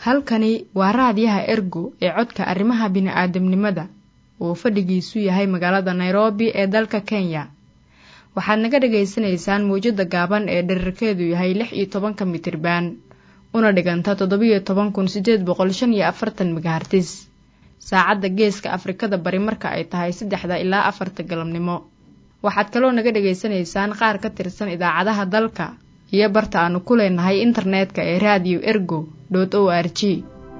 halkani waa raadiyaha ergo ee codka arrimaha bini'aadamnimada oo fadhigiisu yahay magaalada nairobi ee dalka kenya waxaad naga dhagaysanaysaan mawjadda gaaban ee dherarkeedu yahay lix iyo tobanka mitriban una dhiganta toddobiyo toban kun siddeed boqol shan iyo afartan megahartis saacadda geeska afrikada bari marka ay tahay saddexda ilaa afarta galabnimo waxaad kaloo naga dhagaysanaysaan qaar ka tirsan idaacadaha dalka iyo barta aanu ku leenahay internetka ee raadiyo ergo dot o r g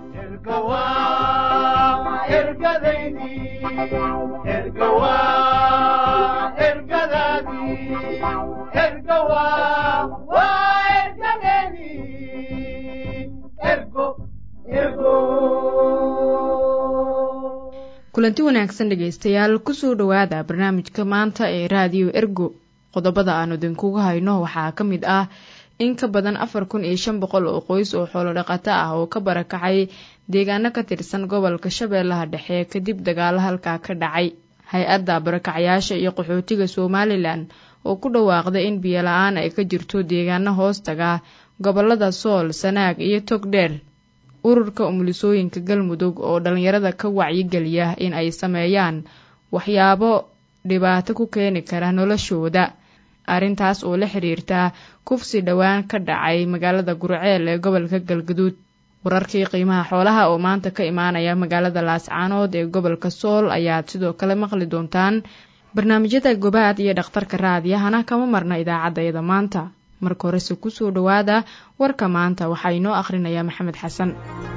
kulanti wanaagsan dhegaystayaal kusoo dhowaada barnaamijka maanta ee raadiyo ergo qodobada aanu idinkuga hayno waxaa ka mid ah in ka badan afar kun iyo shan boqol oo qoys oo xoolodhaqato ah oo ka barakacay deegaano ka tirsan gobolka shabeellaha dhexe kadib dagaalo halkaa ka dhacay hay-adda barakacyaasha iyo qaxootiga somalilan oo ku dhawaaqday in biyola-aan ay ka jirto deegaano hoostaga gobolada sool sanaag iyo togdheer ururka umulisooyinka galmudug oo dhallinyarada ka wacyigeliya in ay sameeyaan waxyaabo dhibaato ku keeni kara noloshooda arrintaas oo la xiriirta kufsi dhowaan ka dhacay magaalada gurceel ee gobolka galgaduud wararkii qiimaha xoolaha oo maanta ka imaanaya magaalada laascaanood ee gobolka sool ayaad sidoo kale maqli doontaan barnaamijyada gobaad iyo dhakhtarka raadiyahana kama marna idaacaddayada maanta marka horese kusoo dhowaada warka maanta waxaa inoo akhrinaya maxamed xasan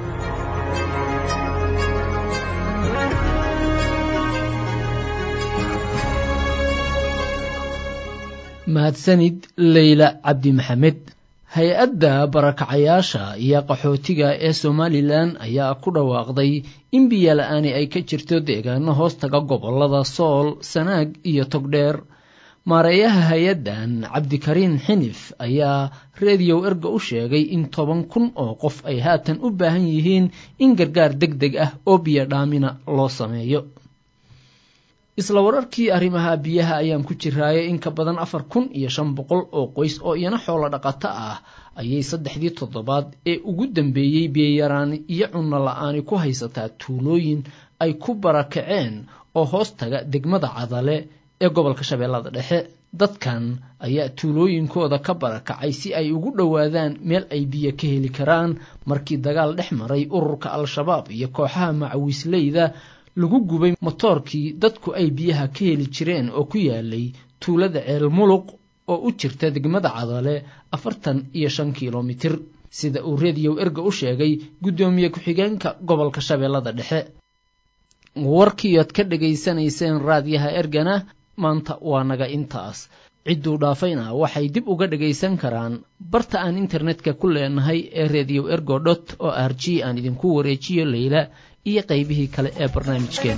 mahadsanid leyla cabdi maxamed hay-adda barakacayaasha iyo qaxootiga ee somalilan ayaa ku dhawaaqday in biyola-aani ay ka jirto deegaano hoostaga gobolada sool sanaag iyo togdheer maareeyaha hay-addan cabdikariin xinif ayaa rediyow erga u sheegay in toban kun oo qof ay haatan u baahan yihiin in gargaar deg deg ah oo biyo dhaamina loo sameeyo isla wararkii arrimaha biyaha ayaan ku jiraayay in ka badan afar kun iyo shan boqol oo qoys oo iyana xoolo dhaqato ah ayay saddexdii toddobaad ee ugu dambeeyey biyayaraani iyo cunno la-aani ku haysataa tuulooyin ay ku barakaceen oo hoostaga degmada cadale ee gobolka shabeellada dhexe dadkan ayaa tuulooyinkooda ka barakacay si ay ugu dhowaadaan meel ay biyo ka heli karaan markii dagaal dhex maray ururka al-shabaab iyo kooxaha macawiisleyda lagu gubay motoorkii dadku ay biyaha ka heli jireen oo ku yaalay tuulada ceel muluq oo u jirta degmada cadale afartan iyo shan kilomitir sida uu rediyow erga u sheegay guddoomiye ku-xigeenka gobolka shabeellada dhexe warkiiod ka dhegaysanayseen raadyaha ergana maanta waa naga intaas cidduu dhaafayna waxay dib uga dhagaysan karaan barta aan internetka ku leenahay ee rediyow ergo dot o r g aan idinku wareejiyo leyla iyo qaybihii kale ee barnaamijkeena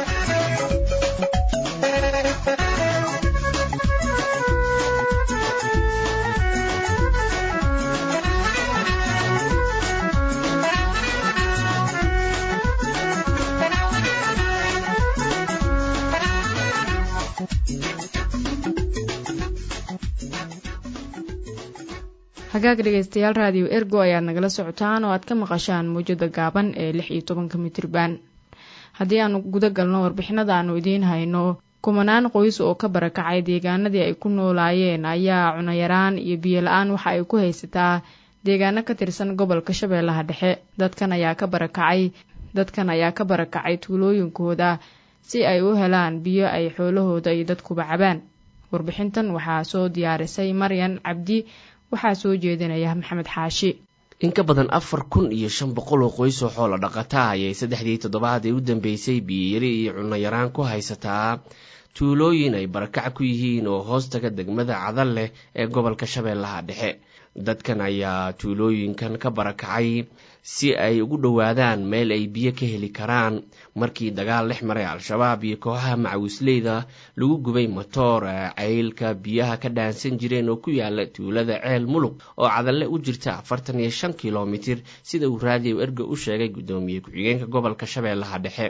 hagaag dhegaystayaal raadiyo ergo ayaad nagala socotaan oo aad ka maqashaan mawjada gaaban ee lix iyo tobanka mitriban haddii aanu guda galno warbixinada aanu idiin hayno kumanaan qoys oo ka barakacay deegaanadii ay ku noolaayeen ayaa cunayaraan iyo biyo la-aan waxa ay ku haysataa deegaano ka tirsan gobolka shabeellaha dhexe dadkan ayaa ka barakacay dadkan ayaa ka barakacay tuulooyinkooda si ay u helaan biyo ay xoolahooda iyo dadkuba cabaan warbixintan waxaa soo diyaarisay maryan cabdi waxaa soo jeedinaya maxamed xaashi in ka badan afar kun iyo shan boqol oo qoys oo xoolo dhaqata ayay saddexdii toddobaad ee u dambeysay biyiyari iyo cunno yaraan ku haysataa tuulooyin ay barakac ku yihiin oo hoostaga degmada cadal leh ee gobolka shabeellaha dhexe dadkan ayaa tuulooyinkan ka barakacay si ay ugu dhowaadaan meel ay biyo ka heli karaan markii dagaal dhex maray al-shabaab iyo kooxaha macawisleyda lagu gubay motoor ceylka biyaha ka dhaansan jireen oo ku yaala tuulada ceel mulug oo cadalle u jirta afartan iyo shan kilomitir sida uu raadiyow erga u sheegay guddoomiye ku-xigeenka gobolka shabeellaha dhexe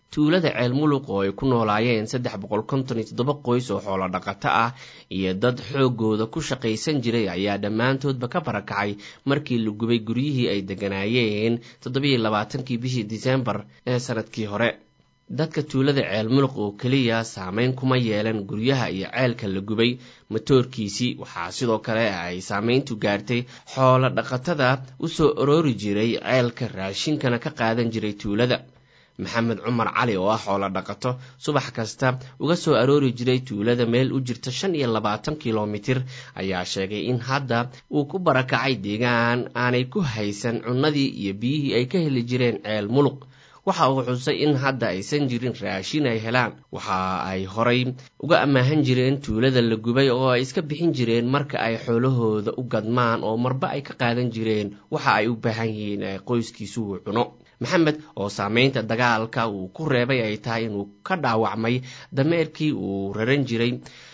tuulada ceel muluq oo ay ku noolaayeen saddex boqol konton iyo toddoba qoys oo xoolo dhaqato ah iyo dad xoogooda ku shaqaysan jiray ayaa dhammaantoodba ka barakacay markii la gubay guryihii ay degganaayeen toddobiyo labaatankii bishii disembar ee sanadkii hore dadka tuulada ceel muluq oo keliya saameyn kuma yeelan guryaha iyo ceelka la gubay matoorkiisii waxaa sidoo kale ay saameyntu gaartay xoolo dhaqatada u soo aroori jiray ceelka raashinkana ka qaadan jiray tuulada maxamed cumar cali oo ah xoolo dhaqato subax kasta uga soo aroori jiray tuulada meel u jirta shan iyo labaatan kilomitir ayaa sheegay in hadda uu ku barakacay deegaan aanay ku haysan cunnadii iyo biyihii ay ka heli jireen ceel muluq waxa uu xusay in hadda aysan jirin raashin ay helaan waxa ay horay uga ammaahan jireen tuulada la gubay oo ay iska bixin jireen marka ay xoolahooda u gadmaan oo marba ay ka qaadan jireen waxa ay u baahan yihiin ee qoyskiisu uu cuno maxamed oo saameynta dagaalka uu ku reebay ay tahay inuu ka dhaawacmay dameerkii uu raran jiray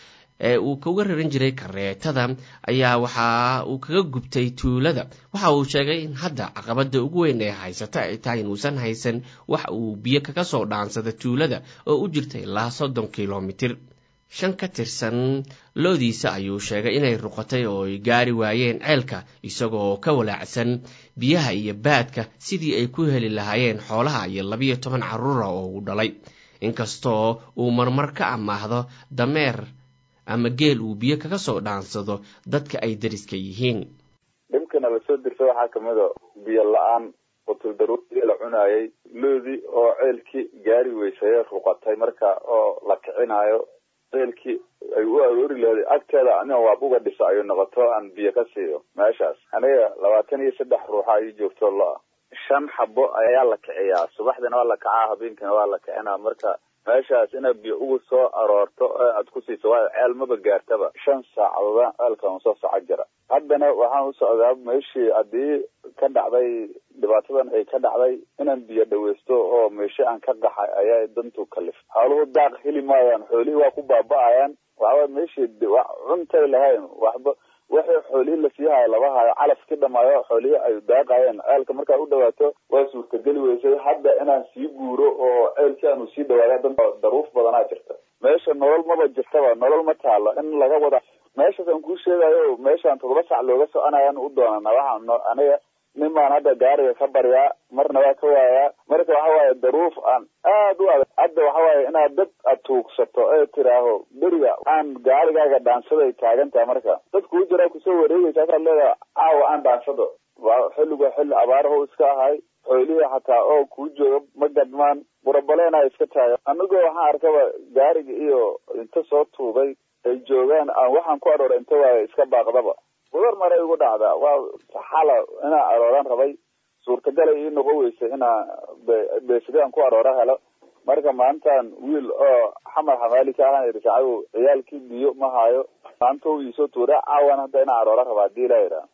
ee uu kaga raran jiray kareetada ayaa waxa uu kaga gubtay tuulada waxa uu sheegay in hadda caqabada ugu weyn ee haysata ay tahay inuusan haysan wax uu biyo kaga soo dhaansada tuulada oo u jirta ilaa soddon kilomitir shan ka tirsan loodiisa ayuu sheegay inay ruqatay oo ay gaari waayeen ceelka isagoo ka walaacsan biyaha iyo baadka sidii ay ku heli lahaayeen xoolaha iyo labiyo toban carruura oo uu dhalay inkastoo uu marmar ka amaahdo dameer ama geel uu biyo kaga soo dhaansado dadka ay dariska yihiin dhibkana lasoo dirsa waxaa kamid a biyo la-aan qutuldaruurtii la cunaayay loodii oo ceelkii gaari weysayee ruqatay marka oo la kicinaayo ceelkii ay u aroori lahaday agteeda aniga waabuga dhisa ayuu noqoto aan biyo ka siiyo meeshaas aniga labaatan iyo saddex ruuxa ii joogto lo-a shan xabo ayaa la kiciyaa subaxdina waa la kacaa habeenkina waa la kicinaa marka meeshaas inaad biyo ugu soo aroorto ee aad ku siiso waayo ceel maba gaartaba shan saacadoodaan ceelka un soo soco jira haddana waxaan u socdaa meeshii haddii ka dhacday dhibaatadan ay ka dhacday inaan biyo dhaweysto oo meeshe aan ka qaxay ayaa dantu kalif xooluhu daaq heli maayaan xoolihii waa ku baaba-ayaan waxawa meeshii cuntay lahayn waxba waxii xoolihii lasii hayo laba hayo calafkii dhamaayo xoolihii ay daaqayeen ceelka markaa u dhawaato waa suurtageli weysay hadda inaan sii guuro oo ceelkii aanu sii dhawaada dan daruuf badanaa jirta meesha nolol maba jirtaba nolol ma taalo in laga wada meeshaas aan kuu sheegayo meeshaan toddoba sac looga soconayaan u doonana waxaa aniga nin baan hadda gaariga ka baryaa marna waa ka waayaa marka waxa waaye daruuf aan aad u adag hadda waxa waaye inaad dad aad tuugsato ee tiraaho beriga aan gaarigaaga dhaansaday taagan tahay marka dad kuu jiraa kusoo wareegaysa asaad leedahay caawa aan dhaansado xilligu xilli abaaraho iska ahay xoolihii xataa oo kuu jooga ma gadmaan burabaleenaa iska taagan anigoo waxaan arkaba gaariga iyo inta soo tuugay ay joogaan aan waxaan ku aroora inta waaye iska baaqdaba gudar maray igu dhacdaa waa xala inaa arooran rabay suurtagalay ii noqon weysay inaa beesidaan ku aroora helo marka maantaan wiil oo xamar xamaali ka ahaan idhi sacabow ciyaalkii biyo ma haayo maanta u iisoo tuura caawan hadda inaa aroora raba hadii la yidhaha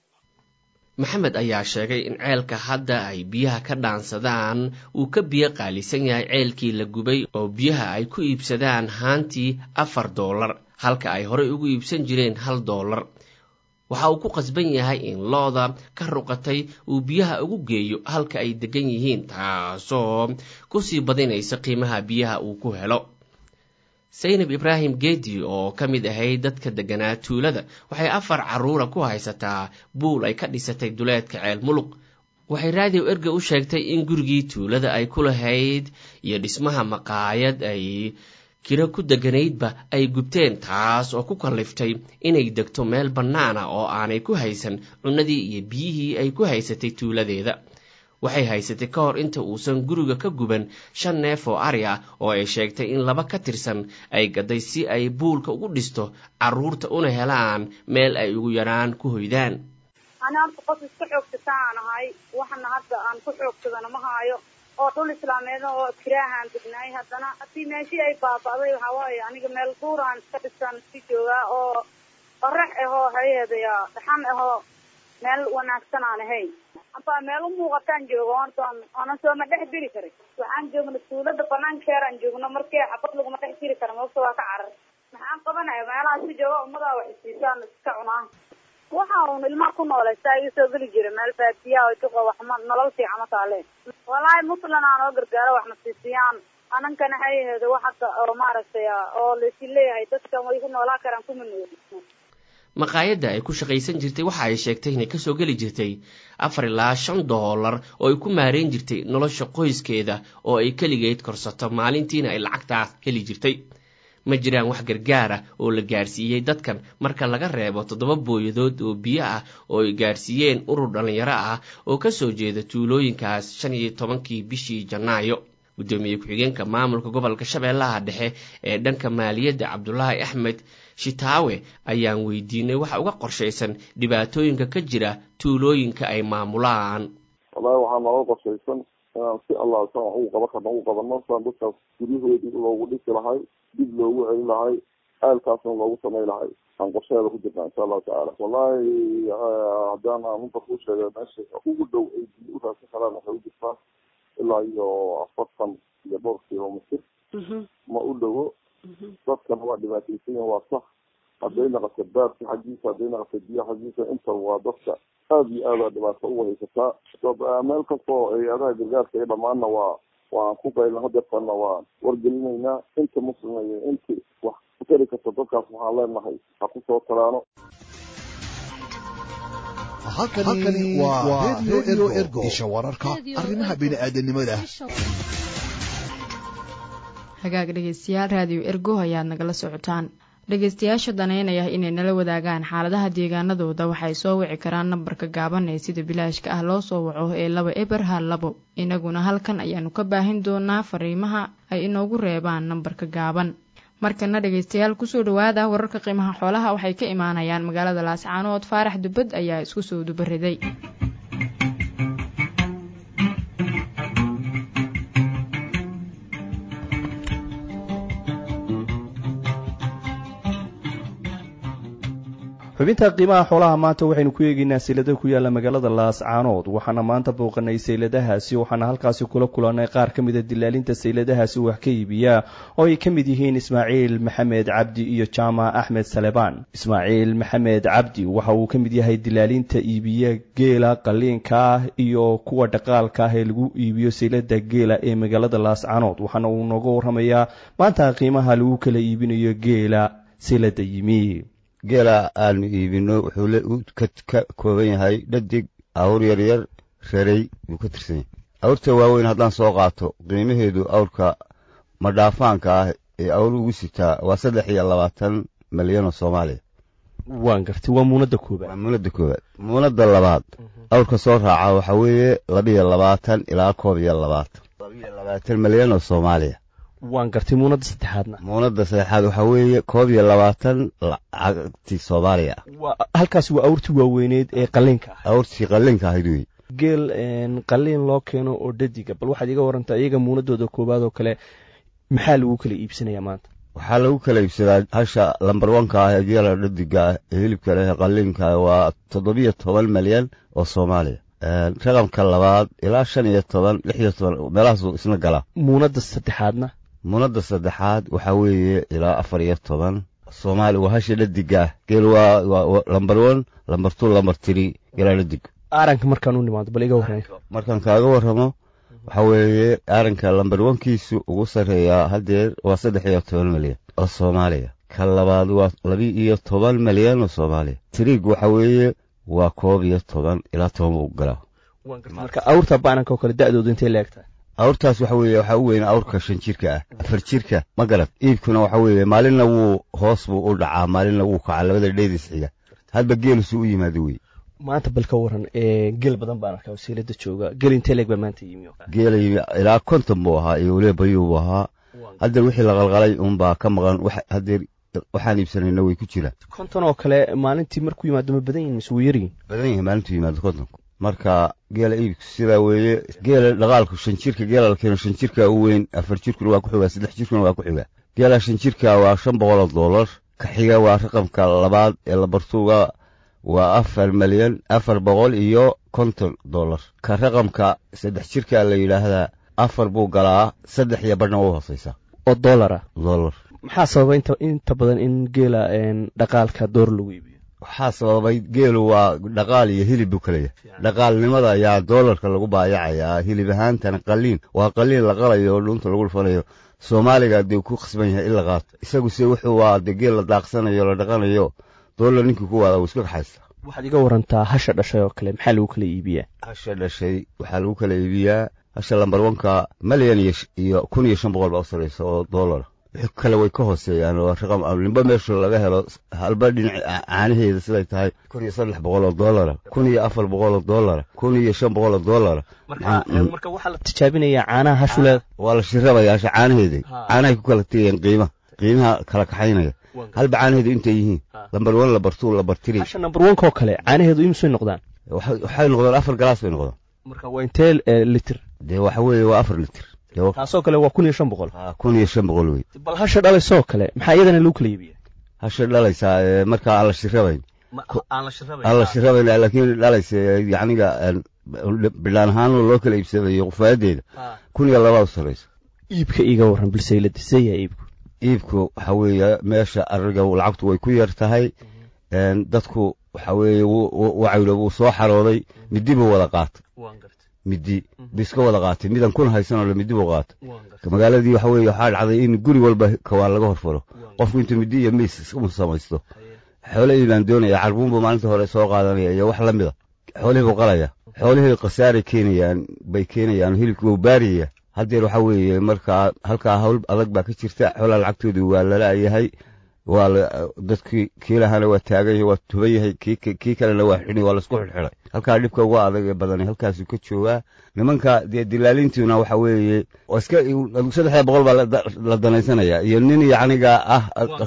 maxamed ayaa sheegay in ceelka hadda ay biyaha ka dhaansadaan uu ka biyo qaalisan yahay ceelkii la gubay oo biyaha ay ku iibsadaan haantii afar doolar halka ay horey ugu iibsan jireen hal doolar waxa uu ku qasban yahay in looda ka ruqatay uu biyaha ugu geeyo halka ay degan yihiin taasoo kusii badinaysa qiimaha biyaha uu ku helo saynab ibraahim geedi oo ka mid ahayd dadka degganaa tuulada waxay afar carruura ku haysataa buul ay ka dhisatay duleedka ceel muluq waxay raadiyo erga u sheegtay in gurigii tuulada ay ku lahayd iyo dhismaha maqaayad ay kiro ku deganaydba ay gubteen taas oo ku kalliftay inay degto meel bannaana oo aanay ku haysan cunnadii iyo biyihii ay ku haysatay tuuladeeda waxay haysatay ka hor inta uusan guriga ka guban shan neef oo ari ah oo ay sheegtay in laba ka tirsan ay gaday si ay buulka ugu dhisto carruurta una helaan meel ay ugu yaraan ku hoydaan ani horta qof iska xoogsataan ahay waxana hadda aan ku xoogsadana ma haayo oo dhul islaameed oo kiraahaan degnaay haddana haddii meeshii ay baaba'day waxaa waaye aniga meel duuraan iska dhisaan iska joogaa oo qorax ahoo hayeedaya dhaxan ahoo meel wanaagsan aan ahayn aba meel u muuqataan joogo hortaan oonan sooma dhex diri karin waxaan joogna tuulada banaankeeraan joogno markii xabad laguma dhex diri kara mabta waa ka carar maxaan qabanaya meelaha si jooga ummadaa wax isiisaan iska cunaa waxa uun ilmaha ku noolaysta iga soo geli jira meel baadiyaa oo duqa waxma nolol fiican ma taale walaahi muslan aan oo gargaaro waxna siisiyaan anankana hay aheedo wax hadda oo maaragtay oo laisi leeyahay dadkan way ku noolaa karaan kuma nooli maqaayadda ay ku shaqaysan jirtay waxa ay sheegtay inay kasoo geli jirtay afar ilaa shan doolar oo ay ku maareyn jirtay nolosha qoyskeeda oo ay keligeed korsato maalintiina ay lacagtaas heli jirtay ma jiraan wax gargaara oo la gaarsiiyey dadkan marka laga reebo toddoba booyadood oo biyo ah oo ay gaarsiiyeen urur dhallinyaro ah oo kasoo jeeda tuulooyinkaas shan iyo tobankii bishii janaayo guddoomiye ku-xigeenka maamulka gobolka shabeellaha dhexe ee dhanka maaliyadda cabdulaahi axmed shitaawe ayaan weydiinay waxa uga qorshaysan dhibaatooyinka ka jira tuulooyinka ay maamulaan wallahi waxaa nooga qorshaysan inaan si allah san wax ugu qaban karno ugu qabanno saan dadkaas guryahoodii loogu dhisi lahay dib loogu celin lahay aalkaasna loogu samay lahay aan qorshaheeda ku jirnaa insha allahu tacaala wallahi haddaan aan unta kuu sheegay meesha ugu dhow ay biyo u raadsan karaan waxay u jirtaa ilaa iyo afartan iyo dhowr kilomitr ma u dhowo dadkana waa dhibaataysan yihin waa sax hadday naqato baarka xaggiisa hadday naqato biyo xaggiisa intaba waa dadka aada iyo aada dhibaato uga haysataa meel kastoo hay-adaha gargaarka iyo dhamaanna waa waan ku qaylna hadeertana waan wargelinaynaa inta muslima iyo inti wax ku tari karta dadkaas waxaan leenahay ha ku soo talaano halkani waa redio ergo isha wararka arrimaha bini'aadanimada hagaag dhegeystayaal raadiyo ergo ayaad nagala socotaan dhegeystayaasha daneynaya inay nala wadaagaan xaaladaha deegaanadooda waxay soo wici karaan nambarka gaaban ee sida bilaashka ah loo soo waco ee laba eber hal labo inaguna halkan ayaanu ka baahin doonaa fariimaha ay inoogu reebaan nambarka gaaban markana dhegeystayaal kusoo dhawaada wararka qiimaha xoolaha waxay ka imaanayaan magaalada laascaanood faarax dubad ayaa isku soo dubariday xubinta qiimaha xoolaha maanta waxaynu ku eegeynaa saylada ku yaalla magaalada laascaanood waxaana maanta booqanay sayladahaasi waxaana halkaasi kula kulannay qaar ka mida dilaalinta sayladahaasi wax ka iibiya oo ay ka mid yihiin ismaaciil maxamed cabdi iyo jaamac axmed salebaan ismaaciil maxamed cabdi waxa uu ka mid yahay dilaalinta iibiya geela qaliinka ah iyo kuwa dhaqaalka ah ee lagu iibiyo saylada geela ee magaalada laascaanood waxaana uu nooga warramayaa maanta qiimaha lagu kala iibinayo geela saylada yimi geela aanu iibino wuxuu ka kooban yahay dhadig awr yaryar rarey buu ka tirsan yahay awrta waaweyn haddaan soo qaato qiimaheedu awrka madhaafaanka ah ee awr ugu sitaa waa saddex iyo labaatan malyan oo soomaaliya waan gartay waa muunadda koobaad waa muunadda koowaad muunadda labaad awrka soo raaca waxaa weeye labiyo labaatan ilaa koob iyo labaatan labiyo labaatan malyan oo soomaaliya waan gartay muunadda saddexaadna muunadda saddexaad waxaa weeye koob iyo labaatan lacagtii soomaaliya halkaasi waa awrtii waaweyneed ee qaliinka ah awrtii qaliinka ahayd wey geel qaliin loo keeno oo dhadiga bal waxaad iga warantaa iyaga muunadooda koowaad oo kale maxaa lagu kala iibsanayaa maanta waxaa lagu kala iibsadaa hasha lambar wanka ah ee geela dhadiga ah ee hilibka leh ee qaliinka waa toddobiyo toban malyan oo soomaaliya raqamka labaad ilaa shan iyo toban lix iyo toban meelahaasuu isna galaa muunadda saddexaadna muunadda saddexaad waxaa weeye ilaa afar iyo toban soomaali waa hasha dhadiga ah geel waa lambar one lambar two lambar three geelaa dhadig aaranka markaan u nimaado bal iga warramay markaan kaaga warramo waxaa weeye aaranka lambar onkiisu ugu sarreeyaa haddeer waa saddex iyo toban malyan oo soomaaliya ka labaad waa labi iyo toban malyan oo soomaaliya tiriig waxaa weeye waa koob iyo toban ilaa toban buu galaa marka awrta baananka oo kale da'doodu intay leegtahay awrtaas waxa weeye waxaa u weyn awrka shan jirka ah afar jirka ma garad iibkuna waxa weeye maalinna wuu hoos buu u dhacaa maalinna wuu kacaa labada dheedis xiga hadba geelusu u yimaado wey maanta bal ka waran geel badan baan arkaa wasiilada jooga geel intee leeg baa maanta yimi geela yimi ilaa konton buu ahaa iyo weliba bayuu buu ahaa haddeer wixii la qalqalay unbaa ka maqan haddeer waxaan iibsanayna way ku jiraan konton oo kale maalintii markuu yimaado ma badan yihin mise wuu yaryihin badan yahay maalintuu yimaado kontonku marka geela iibku sidaa weeye geela dhaqaalku shan jirka geela la keeno shan jirka u weyn afar jirkuna waa ku xigaa saddex jirkuna waa ku xigaa geela shan jirka waa shan boqoloo dollar ka xiga waa raqamka labaad ee labartuuga waa afar malyan afar boqol iyo konton dollar ka raqamka saddex jirka la yidhaahdaa afar buu galaa saddex iyo badhna waa hooseysaa oo dollar ah dollar maxaa sababa inta inta badan in geela dhaqaalka door lagu iibiyo waxaa sababay geelu waa dhaqaal iyo hilib buu kala yahay dhaqaalnimada ayaa doolarka lagu baayacayaa hilib ahaantana qaliin waa qaliin la qalayo oo dhunta lagu dhufanayo soomaaliga dee ku khasban yahay in la qaato isaguse wuxuu waa dee geel la daaqsanayo la dhaqanayo doolar ninkii ku waada wuu iska kaxaysta waxaad iga warantaa hasha dhashay oo kale maxaa lagu kala iibiyaa hasha dhashay waxaa lagu kala iibiyaa hasha lambar wanka malyan iyo kun iyo shan boqol baa u sarraysa oo doolara wixii kale way ka hooseeyaan oo raqam nimba meesha laga helo halba dhinac caanaheeda siday tahay kun iyo saddex boqol oo doolara kun iyo afar boqol oo doolara kun iyo shan boqol oo doolara marka waxaa la tijaabinayaa caanaha hashuleeda waa la shirabaya hasha caanaheeda caanahay ku kala tegayaan qiimaha qiimaha kala kaxaynaya halba caanaheedu intay yihiin lambar wan lambar two lambar three hasha nambar wanka oo kale caanaheedu imisay noqdaan waxay noqdaan afar galaas bay noqdaan marka waa intee litir dee waxa weeye waa afar litir taasoo kale waa kun iyo shan boqol kun iyo shan boqol wey bal hasha dhalaysoo kale maxaa iyadana lagu kala iibiya hasha dhalaysaa markaa aan la shirabayn aan la shirabayn laakiin dhalaysa yacniga bidhaan ahaan loo kala iibsadayo qufaayadeeda kun iyo labaa u sarraysa iibka iga warran bilsaylada seeyaa iibku iibku waxa weeye meesha ariga lacagtu way ku yar tahay dadku waxa weeye wacawle wuu soo xarooday midi buu wada qaatay midi bu iska wada qaatay midan kun haysanoo le midi buu qaatay magaaladii waxa weeye waxaa dhacday in guri walba kawaan laga horfaro qofku intuu midi iyo miis iskama samaysto xoolihii baan doonaya carbuun buu maalinta hore soo qaadanaya iyo wax la mida xoolihii buu qalaya xoolihii khasaaray keenayaan bay keenayaan hilibkii wuu baariyaya haddeer waxa weeye markaa halkaa hawl adag baa ka jirta xoolaa lacagtoodii waa lala-yahay waa dadkii kii lahana waa taagan yahay waa tuban yahay kii kalena waa xidhi waa laisku xidhxidhay halkaa dhibka uga adag ee badani halkaasuu ka joogaa nimanka dee dilaalintiina waxa weeye iska saddexda boqol baa la danaysanaya iyo nin yacniga ah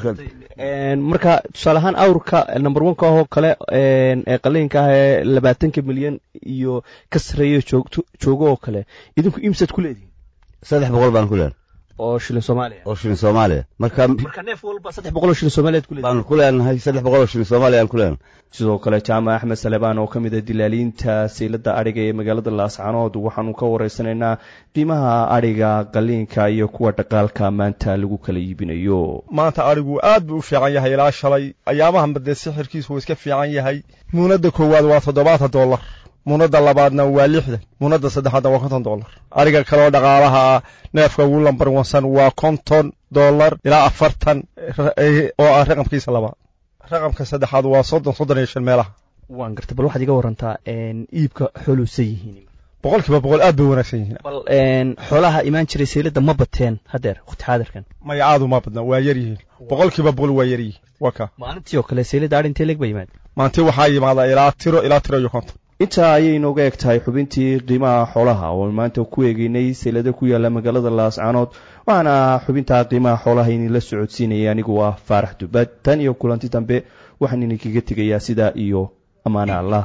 marka tusaale ahaan awrka number oneka ahoo kale ee qaliinka ah ee labaatanka milyan iyo ka sarreeya joogo oo kale idinku imsad ku leedihin saddex boqol baan ku leenahay oo shilin soomaaliya oo shilin soomaaliya marka marka neef walba saddex boqol oo shilin soomaaliyaad ku leedihin baanu ku leenahay saddex boqol oo shilin soomaaliya aan ku leenahay sidoo kale jaamac axmed salebaan oo ka mid a dilaaliinta saylada adhiga ee magaalada laascanood waxaanu ka waraysanaynaa qiimaha adhiga qaliinka iyo kuwa dhaqaalka maanta lagu kala iibinayo maanta adhigu aad buu u fiican yahay ilaa shalay ayaamahanba dee sixirkiisu wuu iska fiican yahay muunadda koowaad waa toddobaatan dollar muunadda labaadna waa lixdan muunadda saddexaadna waa konton dollar adhiga kaleoo dhaqaalaha ah neefka ugu lambar wansan waa konton dollar ilaa afartan oo ah raqamkiisa labaad raqamka saddexaad waa soddon soddon iyo shan meelaha waan gartay bal waxaad iga warantaa iibka xooluusan yihiin boqol kiiba boqol aad bay wanaagsan yihiin bal xoolaha imaan jiray saylada ma bateen haddeer waqti xaadirkan maya aadu ma badna waa yar yihiin boqol kiiba boqol waa yar yihiin waa ka maalintii oo kale saylada adhi intee leeg ba yimaad maalintii waxaa yimaada ilaa tiro ilaa tiro iyo konton intaa ayay inooga eg tahay xubintii qiimaha xoolaha oo maanta ku eegeynay saylada ku yaala magaalada laascanood waxaana xubintaa qiimaha xoolaha idinla socodsiinaya anigu ah faarax dubad tan iyo kulanti dambe waxaan idinkaga tegayaa sidaa iyo ammaane allah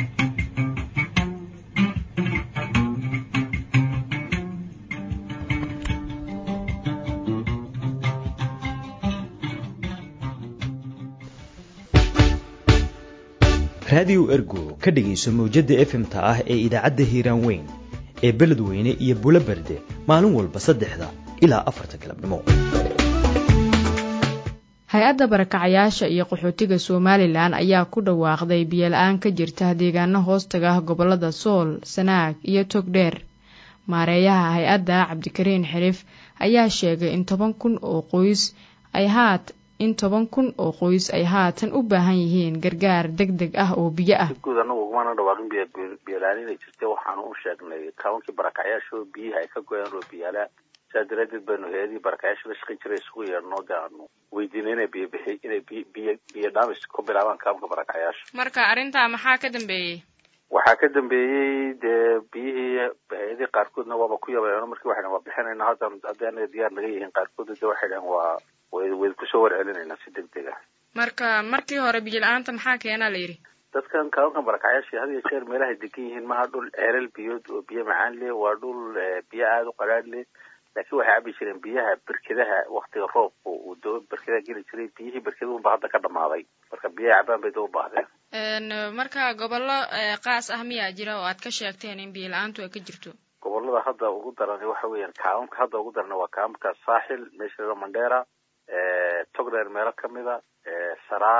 raadiyo ergo ka dhegayso mawjadda efmta ah ee idaacadda hiiraan weyn ee beledweyne iyo bulo berde maalin walba saddexda ilaa afarta galabnimo hay-adda barakacayaasha iyo qaxootiga somalilan ayaa ku dhawaaqday biyola-aan ka jirta deegaano hoostaga ah gobolada sool sanaag iyo togdheer maareeyaha hay-adda cabdikariin xirif ayaa sheegay in toban kun oo qoys ay haat in toban kun oo qoys ay haatan u baahan yihiin gargaar deg deg ah oo biyo ah guud anagu ugumana dhawaaqin biyola-aan inay jirta waxaanu u sheegnay kaabankii barakacyaasha oo biyihi ay ka go-een oo biyaala sidaa daraadeed baynu hay-adii barakacyaasha la shaqayn jiray isugu yeedhnoo dee aanu weydiinay inay biyo bixi inay biy biyo biyo dhaamis ku bilaabaan kaabanka barakacyaasha marka arrintaa maxaa ka dambeeyey waxaa ka dambeeyey dee biyihii hay-adii qaarkoodna waaba ku yabeeno markii waxay waa bixinayna hadda haddii anaga diyaar naga yihiin qaarkood de waxay dhahen waa way wayd kusoo warcelinaynaa si deg deg ah marka markii hore biyo la-aanta maxaa keenaa la yidhi dadkan kaabankan barakacyaasha had iyo jeer meelahay degan yihiin maha dhul ceelal biyood oo biyo macaan leh waa dhul biyo aada u qaraadh leh laakiin waxay cabi jireen biyaha berkedaha waktiga roobka uu doo berkedaha geli jiray biyihii berkeduhunba hadda ka dhamaaday marka biyaha cabaan bay doo u baahdeen marka gobollo qaas ah miyaa jira oo aad ka sheegteen in biyo la-aantu ay ka jirto gobolada hadda ugu daran waxa weeyaan kaamamka hadda ugu daran waa kaamamka saaxil meesha lala mandheera togdheer meelo kamida saraar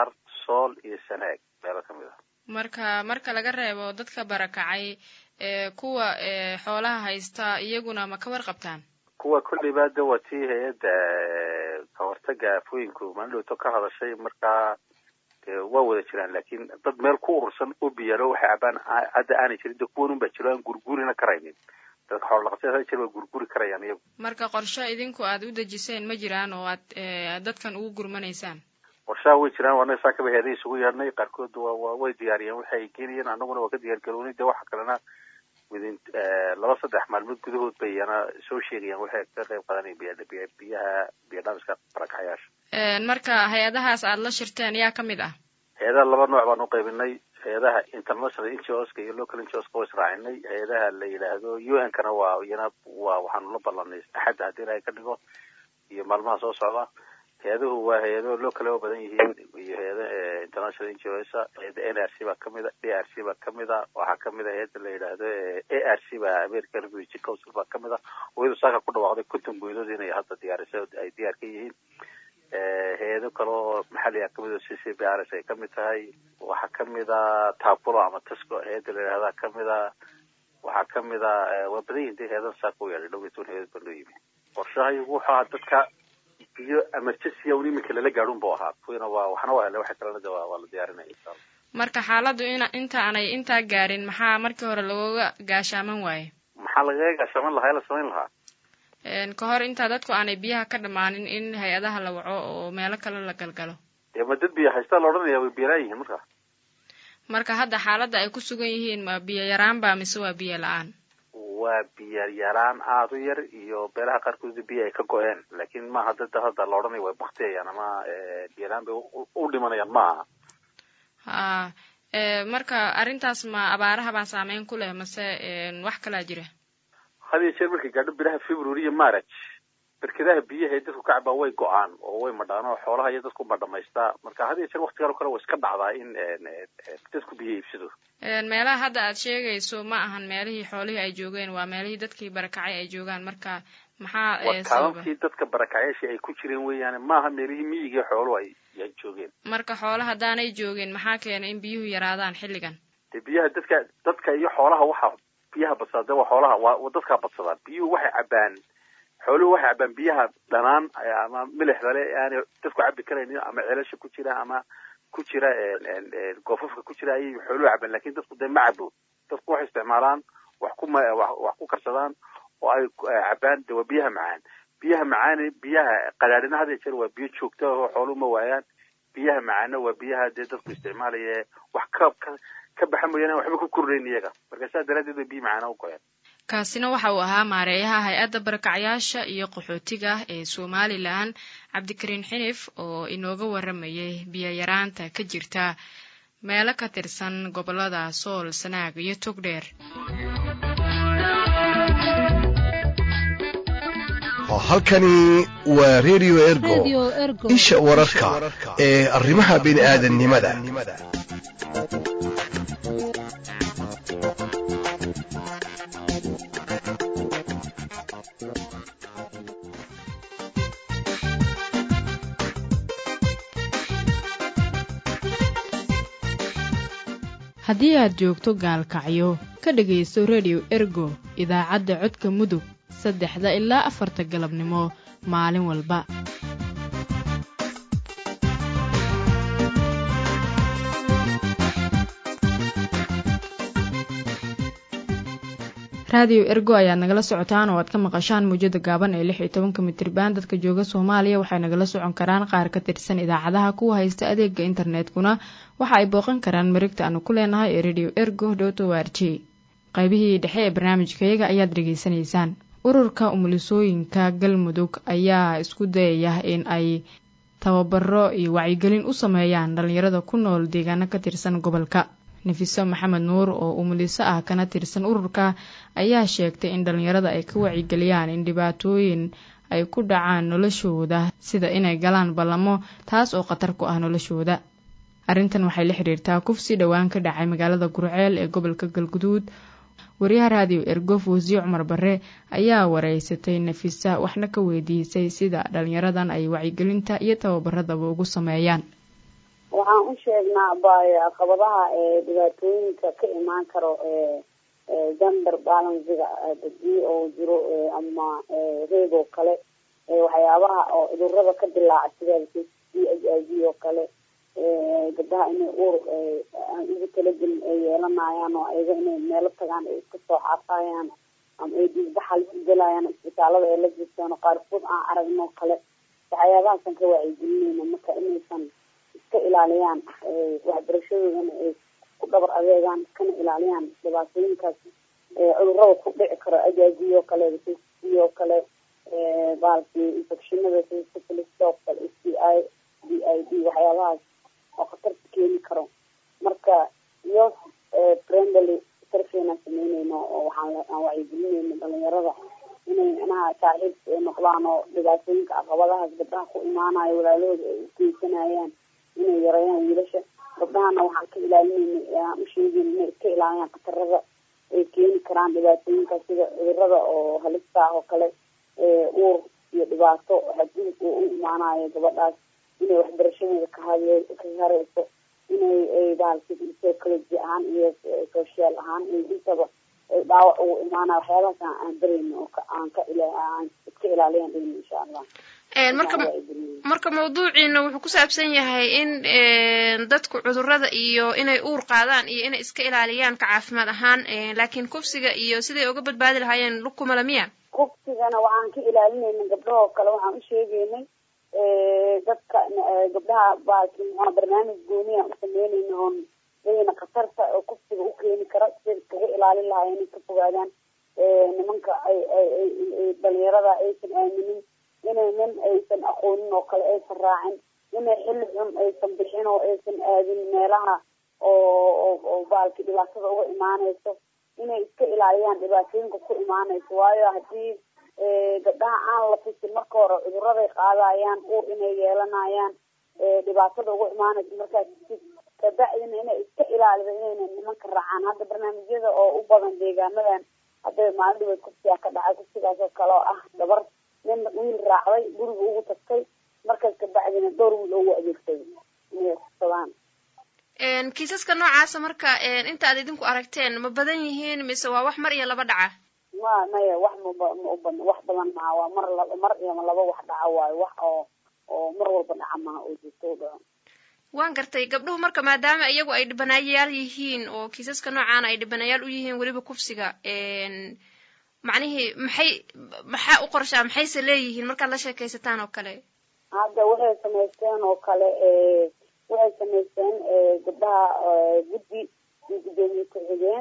sool iyo sanaag meelo ka mid ah marka marka laga reebo dadka barakacay ee kuwa xoolaha haysta iyaguna ma ka warqabtaan kuwa kolleyba de waa tii hay-adda ka hortaga afooyinku maalidhowto ka hadashay markaa waa wada jiraan laakiin dad meel ku urursan oo biyaalo waxay cabaan hadda aanay jirin de kuwan un baa jiro aan gurgurina karaynin dadka xoolodhaqatada hada jir waa gurguri karayaan iyagu marka qorsho idinku aad u dejiseen ma jiraan oo aad dadkan ugu gurmanaysaan qorshaha way jiraan waana saa kaba heeday isugu yeedhnay qaarkood waa waa way diyaariyeen waxay ay geenayeen annaguna waa ka diyaar garoonay de waxa kalena within laba saddex maalmood gudahood bay iyana soo sheegayaan waxay ka qayb qaadanaya biya biyaha biyadhamiska barakacayaasha marka hay-adahaas aada la shirteen yaa ka mid ah hay-adaha laba nooc baan u qaybinay hay-adaha international ngos-ka iyo local ngos-ka waa israacinay hay-adaha la yidhaahdo u n kana waa iyana waa waxaanu la ballanay axadda haddii ilaahay ka dhigo iyo maalmaha soo socda hay-aduhu waa hay-ado loo kale oo badan yihiin iyo hay-ada international ngos hay-ada n r c baa kamid a d r c baa kamid a waxaa kamid a hay-adda la yidhaahdo a r c baa american refugee council baa kamid a oo iyadu saaka ku dhawaaqday konton boydood inay hadda diyaarisa ay diyaar ka yihiin hay-ado kale oo maxaliga kamid o c c b r s ay kamid tahay waxaa kamid a tapulo ama tasco hay-adda la yidhahda kamid a waxaa kamid a waa badan yihin de hay-adan saaka u yaadhay dhow iyo toban hay-ad baa loo yimi qorshahayagu wuxuu ahaa dadka biyo emergency un iminka lala gaadhun bu ahaa kuwiina waa waxna waa hele waxa kalena de waa la diyaarinaya insha allah marka xaaladdu in inta aanay intaa gaarin maxaa markii hore lagooga gaashaaman waaye maxaa lagaga gaashaaman lahaa ee la samayn lahaa ka hor intaa dadku aanay biyaha ka dhammaanin in hay-adaha la waco oo meelo kale la galgalo dee ma dad biyo haystaa la odhanaya way biyalaan yihiin marka marka hadda xaaladda ay ku sugan yihiin ma biyo yaraan ba mise waa biyo la-aan waa biyo yaraan aada u yar iyo beelaha qaarkood biyo ay ka go-een laakiin maaha dada hadda la odhanaya way baktiyayaan ama biyo la-aan bay u dhimanayaan maaha ha marka arrintaas ma abaaraha baa saameyn ku leh mase wax kalaa jira had iyo jeer markay gaadho bilaha february iyo march berkedaha biyaha ee dadku ka cabaa way go-aan oo way madhaan oo xoolaha iyo dadku ma dhamaystaa marka had iyo jeer waktigan o kale way iska dhacdaa in dadku biyo iibsado meelaha hadda aad sheegayso ma ahan meelihii xoolihii ay joogeen waa meelihii dadkii barakacay ay joogaan marka maxaa waa kaabankii dadka barakacayaashii ay ku jireen weeyaane maaha meelihii miyigii xooluhu ay ay joogeen marka xoolo haddaanay joogin maxaa keenay in biyuhu yaraadaan xilligan de biyaha dadka dadka iyo xoolaha waxa biyaha badsadaa de waa xoolaha waa dadkaa badsadaa biyuhu waxay cabaan xooluhu waxay cabaan biyaha dhanaan ama milixda le aanay dadku cabi karaynin ama celasha ku jira ama ku jira goofafka ku jira ayay xooluhu cabaan lakin dadku dee ma cabo dadku waxay isticmaalaan wax ku ma wax ku karsadaan oo ay cabaan de waa biyaha macaan biyaha macaani biyaha qadaadhina had iyo jeer waa biyo joogta oo xooluhu ma waayaan biyaha macaana waa biyaha dee dadku isticmaalaya wax ka ka ka baxa mooyaane waxba ku kordhayn iyaga marka saa daraaddeed bay biyo macaana u goyaan kaasina waxa uu ahaa maareeyaha hay-adda barakacyaasha iyo qaxootiga ee somalilan cabdikariin xinif oo inooga waramayay biyo yaraanta ka jirta meelo ka tirsan gobolada sool sanaag iyo togdheer halkani waa redio ergo isha wararka ee arrimaha bini'aadannimada haddii aad joogto gaalkacyo ka dhegaysto redio ergo idaacadda codka mudug saddexda ilaa afarta galabnimo maalin walba raadiyo ergo ayaad nagala socotaan oo aad ka maqashaan muujada gaaban ee lix iyo tobanka mitriban dadka jooga soomaaliya waxay nagala socon karaan qaar ka tirsan idaacadaha kuwa haysta adeega internetkuna waxa ay booqan karaan marigta aanu ku leenahay ee radio ergo dot o r j qaybihii dhexe ee barnaamijkayaga ayaad dhegaysanaysaan ururka umulisooyinka galmudug ayaa isku dayaya in ay tababaro iyo wacyigelin u sameeyaan dhalinyarada ku nool deegaano ka tirsan gobolka nefiso maxamed nuur oo umuliso ah kana tirsan ururka ayaa sheegtay in dhalinyarada ay ka wacyigeliyaan in dhibaatooyin ay ku dhacaan noloshooda sida inay galaan ballamo taas oo khatar ku ah noloshooda arrintan waxay la xiriirtaa kufsi dhowaan ka dhacay magaalada gurceel ee gobolka galguduud wariyaha raadiyo ergof wasiir cumar bare ayaa wareysatay nafisa waxna ka weydiisay sida dhalinyaradan ay wacyigelinta iyo tababaradaba ugu sameeyaan waxaan waxaan u sheegnaa bay caqabadaha ee dhibaatooyinka ka imaan karo gender balansiga hadii oo jiro ama reeg oo kale waxyaabaha oo cudurada ka dilaaca sida d h i v oo kale gabdaha inay uur aan ugu talagelin ay yeelanayaan oo ayaga inay meelo tagaan ay iska soo xaafayaan ama ay dhiigbaxa la isgelayaan isbitaalada ay la jirtaan oo qaarkood aan aragno kale waxyaabahaasaan ka wacyigelinayna marka inaysan iska ilaaliyaan waxbarashadoodana ay ku dhabar adeegaan iskana ilaaliyaan dhibaatooyinkaas cudurada ku dhici karo ajaaji oo kale oo kale baalkii infectionada sida syphilis oo kale s t i d i d waxyaabahaas oo khatarta keeni karo marka iyo friendly sarfeenaan sameyneyno oo waxaan aan wacyigelineyno dhalinyarada inay micnaha saaxiibka ay noqdaan oo dhibaatooyinka caqabadahaas gabdhaha ku imaanayo walaalahooda ay u geysanayaan inay yareeyaan wiilasha gabdhahana waxaan ka ilaalineyna aan u sheegeyna inay iska ilaaliyaan khatarada ay keeni karaan dhibaatooyinkaas sida cudurada oo halista ah oo kale uur iyo dhibaato hadii uu u imaanayo gabadhaas inay waxbarashadeeda kahade ka hareyso inay bahalki psychology ahaan iyo social ahaan iyo intaba ay dhaawac ugu imaanayo waxyaabahaas aan bareyno oo aan ka aan iska ilaaliyan dhayno insha allah marka marka mawduuciina wuxuu ku saabsan yahay in dadku cudurada iyo inay uur qaadaan iyo inay iska ilaaliyaan ka caafimaad ahaan laakiin kufsiga iyo siday uga badbaadi lahaayeen lukumala miya kufsigana waxaan ka ilaalinayna gabdhahoo kale waxaan u sheegeynay dadka gabdhaha baalki muxua barnaamij gooniya u sameynayna oon iyagana khatarta oo kufsiga u keeni kara siday iskaga ilaalin lahaayeen inay ka fogaadaan nimanka ay ay dhalinyarada aysan aaminin inay nin aysan aqoonin oo kale aysan raacin inay xilli xun aysan bixin oo aysan aadin meelaha oo oo baalki dhibaatada uga imaaneyso inay iska ilaaliyaan dhibaatooyinka ku imaaneyso waayo haddii gabdhaha aan la tusin marka hore cuduraday qaadayaan uur inay yeelanayaan dhibaatada uga imaaneyso markaas kabacdina inay iska ilaalido inayna nimanka raacaan hadda barnaamijyada oo u badan deegaamadan hadda maalin dhibeed kufsigaa ka dhacay kufsigaas oo kale oo ah gabar nin wiil raacday guriga ugu tagtay markaas kabacdina dhowr wiil ugu adeegsaday inay kufsadaan kiisaska noocaasa marka inta aad idinku aragteen ma badan yihiin mise waa wax mar iyo laba dhaca ma maya wax maba ma uban wax badan maha waa mar laba mar iyo laba wax dhaca waayo wax oo oo mar walba dhaca maha oo joogto u dhaco waan gartay gabdhuhu marka maadaama iyagu ay dhibanayaal yihiin oo kiisaska noocaana ay dhibanayaal u yihiin weliba kufsiga macnihii maxay maxaa u qorshaa maxayse leeyihiin markaad la sheekaysataan oo kale hadda waxay samaysteen oo kale waxay samaysteen gabdhaha guddi iyo guddoomiye ku-xigeen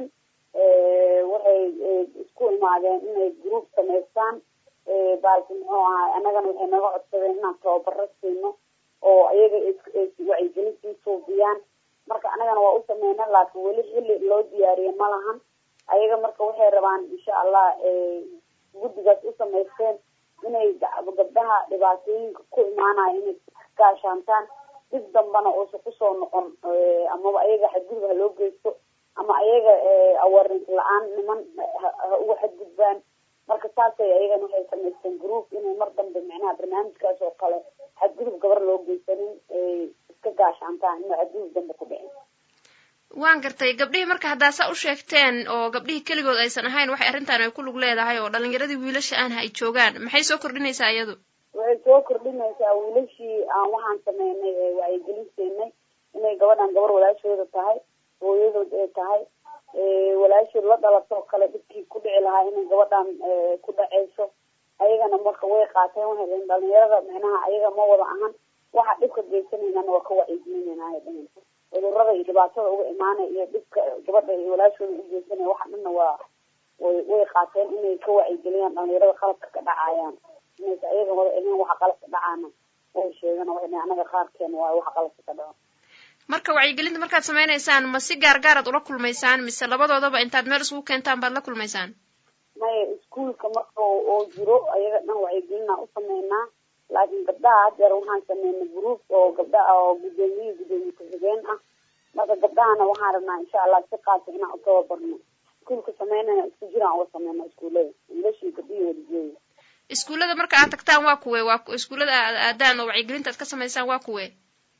waxay isku imaadeen inay group samaystaan baalki muxuu ahay annagana waxay naga codsadeen inaan tababaro siino oo ayaga wacyigelin sii suubiyaan marka annagana waa u sameyna laakiin weli xilli loo diyaariye ma lahan ayaga marka waxay rabaan insha allah guddigaas u samaysteen inay gabdhaha dhibaatooyinka ku imaanayo inay gaashaantaan dib dambana uusa kusoo noqon amaba ayaga xadgudub ha loo geysto ama ayaga awaarins la-aan niman ha uga xadgudbaan marka saasay ayagana waxay samaysteen group inay mar dambe micnaha barnaamijkaas oo kale xadgudub gabar loo geysanin ay iska gaashaantaan inuu xadgudub dambe ku dhicin waan gartay gabdhihii marka haddaa saa u sheegteen oo gabdhihii keligood aysan ahayn waxay arrintan ay ku lug leedahay oo dhalinyaradii wiilasha aanha ay joogaan maxay soo kordhinaysaa iyadu waxay soo kordhinaysaa wiilashii aan waxaan sameynay wacyigelin siinay inay gabadhan gabar walaashooda tahay hooyadood ay tahay walaashood la dhalatoo kale dhibkii ku dhici lahaa inay gabadhan ku dhaceyso ayagana marka way qaateen waxay dhaheen dhalinyarada micnaha ayaga ma wada ahan waxa dhibka geysanaynana waa ka wacyigelinayna dhahen cudurada iyo dhibaatada uga imaanaya iyo dhibka gabadha iyo walaashooda u geysanaya waxa dhanna waa way way qaateen inay ka wacyigeliyaan dhalinyarada qalabka ka dhacayaan inaysa ayaga wada ahayn waxa qalabka dhacaana way sheegan waxay dhahen anaga qaarkeena waayo waxa qalabka ka dhaco marka wacyigelinta markaad samaynaysaan ma si gaar gaaraad ula kulmaysaan mise labadoodaba intaad meel isugu keentaan baad la kulmaysaan maya iskuolka marka oo jiro ayaga dhan wacyigelina u sameynaa laakiin gabdhaha hadeer waxaan sameynay group oo gabdhaha oo guddoomiye guddoomiye ku-xigeen ah marka gabdhahana waxaan rabnaa insha allah si qaasa inaan u tababarno iskuolka sameynana isku jiraan uga sameyna iskuullada wiilashii gabdhihii wadajeeda iskuullada marka aad tagtaan waa kuwe waa iskuullada aad aadaan oo wacyigelinta aad ka samaysaan waa kuwe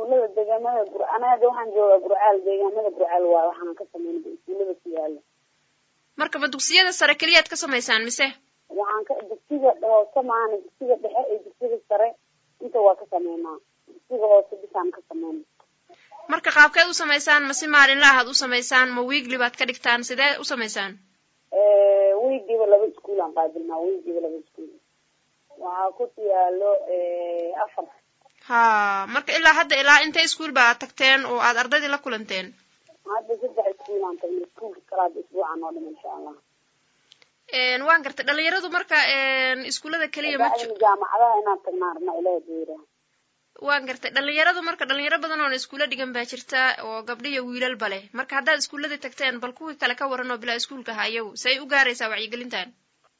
iskuullada deegaamada gur anaga waxaan joogaa gurcaal deegaamada gurcaal waayo waxaan ka sameynay iskuullada ku yaala marka ma dugsiyada sare keliyaad ka samaysaan mise waxaan ka dugsiga hoose maahana dugsiga dhexe iyo dugsiga sare inta waa ka sameynaa dugsiga hoose bisaan ka sameyna marka qaabkeed u samaysaan ma si maalinla ahaad u samaysaan ma wiigli baad ka dhigtaan sidee u samaysaan wiigiiba laba iskuul aan qaabilnaa wiigiiba laba iskuul waxaa ku yaalo afar ha marka ilaa hadda ilaa intay iskuul baa tagteen oo aad ardaydii la kulanteen hadda saddex iskuul aan tagnay iskuulka kale hadda isbuucan oo dhan insha allah waan gartay dhalinyaradu marka iskuullada keliya ma jaamacadaha inaan tagnaa rabnaa ilaah geera waan gartay dhalinyaradu marka dhalinyaro badan oona iskuulla dhigan baa jirta oo gabdho iyo wiilalba leh marka haddaad iskuulladii tagteen bal kuwii kale ka waran oo bilaa iskuulka ahaa iyagu say u gaaraysaa wacyigelintan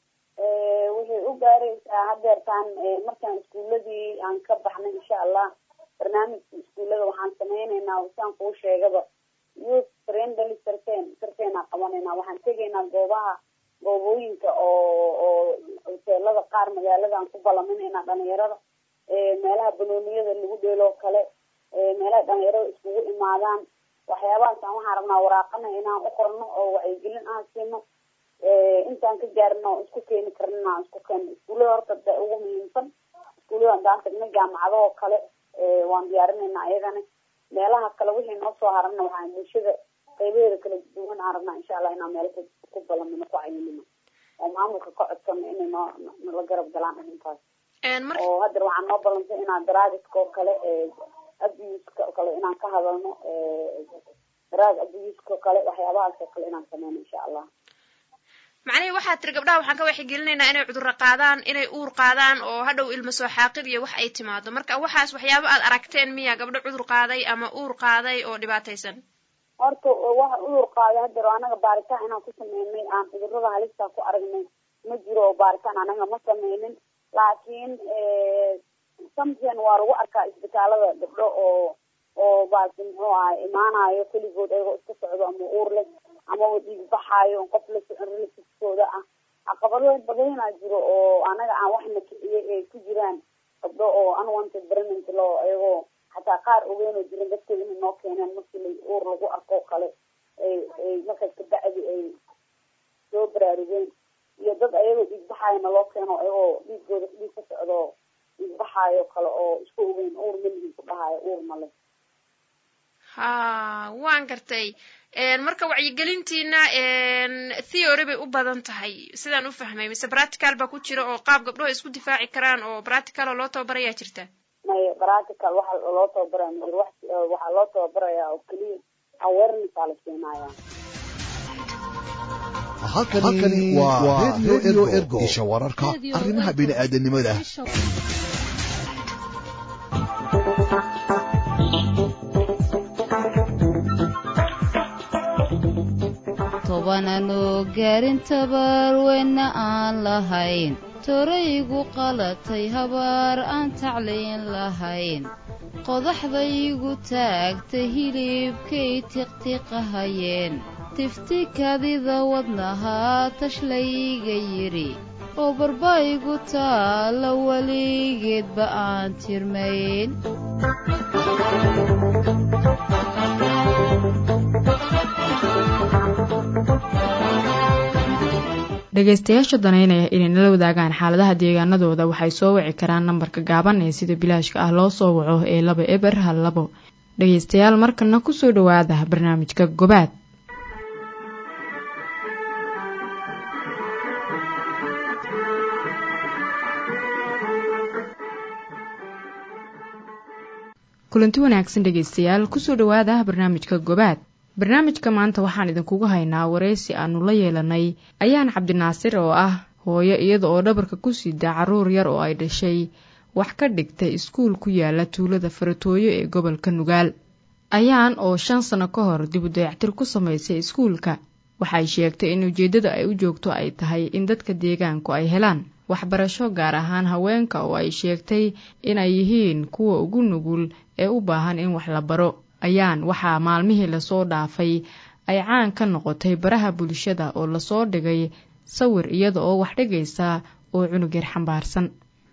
waxay u gaaraysaa hadeertaan markaan iskuulladii aan ka baxnay insha allah barnaamijka iskuullada waxaan sameyneynaa saan kuu sheegaba youth friendly sarteen sarteenaa qabanaynaa waxaan tegaynaa goobaha goobooyinka oo oo hoteelada qaar magaalada aan ku balaminaynaa dhalinyarada meelaha banooniyada lagu dheeloo kale meelaha dhalinyarada iskugu imaadaan waxyaabahaasaan waxaan rabnaa waraaqana inaan u qorno oo wacyigelin aan siino intaan ka gaarino oo isku keeni karnina aan isku keeno iskuullada horta de ugu muhiimsan iskuullada haddaan tagna jaamacadahoo kale waan diyaarinaynaa ayagana meelaha kale wixii noo soo harana waxaan bulshada qaybaheeda kala duwan aan rabnaa insha allah inaan meel ku balamino ku cayinino oo maamulka ka codsano inay noo nala garab galaan arrintaas oo haddeer waxaan noo ballantay inaan daraagiska oo kale abuska oo kale inaan ka hadalno daraag abuska oo kale waxyaabahaas oo kale inaan sameyno insha allah macnihii waxaad tiri gabdhaha waxaan ka waxgelinaynaa inay cudurro qaadaan inay uur qaadaan oo hadhow ilma soo xaaqid iyo wax ay timaado marka waxaas waxyaabo aad aragteen miya gabdho cudur qaaday ama uur qaaday oo dhibaataysan horta waxa udur qaaday hadeer anaga baaritaan inaan ku sameynay aan cudurada halistaa ku aragnay ma jiro oo baaritaan anaga ma sameynin laakiin samsen waa lagu arkaa isbitaalada gabdho oo oo baasi muxuu ahay imaanayo keligood ayagoo iska socdo ama uur leh amaba dhiig baxaayo qof la socon relatiskooda ah caqabado badanaa jiro oo anaga aan waxna kiciyay ay ku jiraan gabdho oo unwanted pregnant law ayagoo xataa qaar ogeynoo jirin dadkooda inay noo keeneen markii la uur lagu arko kale ay ay markaas kabacdi ay soo baraarugeen iyo dad ayagoo dhiig baxaayona loo keeno ayagoo dhiigooda dhiig ka socdo dhiig baxaayo kale oo isku ogeyn uur malihin ku dhahaayo uur male ha waan gartay marka wacyigelintiina theory bay u badan tahay sidaan u fahmay mise practical baa ku jira oo qaab gabdhaho isku difaaci karaan oo practical oo loo tababarayaa jirta maya practical waxa loo tababaraya majir waxaa loo tababarayaa oo keliya awareness aa la siinaya halkani waa radio ergo isha wararka arrimaha bini'aadanimada tobananoo gaarin tabaarweyna aan lahayn toraygu qalatay habaar aan tacliin lahayn qodaxdaygu taagtay hilibkay tiqtiqahayeen tifti kadida wadnahaa tashlayga yidhi oo barbaygu taalla weligeedba aan tirmayn dhegaystayaasha danaynaya inay nala wadaagaan xaaladaha deegaanadooda waxay soo wici karaan nambarka gaaban ee sida bilaashka ah loo soo waco ee laba eber hal labo dhegaystayaal markana kusoo dhowaada barnaamijka gobaad kulanti wanaagsan dhegaystayaal kusoo dhowaada barnaamijka gobaad barnaamijka maanta waxaan idinkugu haynaa waraysi aanu la yeelanay ayaan cabdinaasir oo ah hooyo iyada oo dhabarka ku sida caruur yar oo ay dhashay wax ka dhigtay iskuul ku yaala tuulada faratooyo ee gobolka nugaal ayaan oo shan sano ka hor dib u dayactir ku samaysay iskuulka waxay sheegtay in ujeeddada ay u joogto ay tahay in dadka deegaanku ay helaan waxbarasho gaar ahaan haweenka oo ay sheegtay inay yihiin kuwa ugu nugul ee u baahan in wax la baro ayaan waxaa maalmihii lasoo dhaafay ay caan ka noqotay baraha bulshada oo lasoo dhigay sawir iyada oo wax dhigaysa oo cunug yar xambaarsan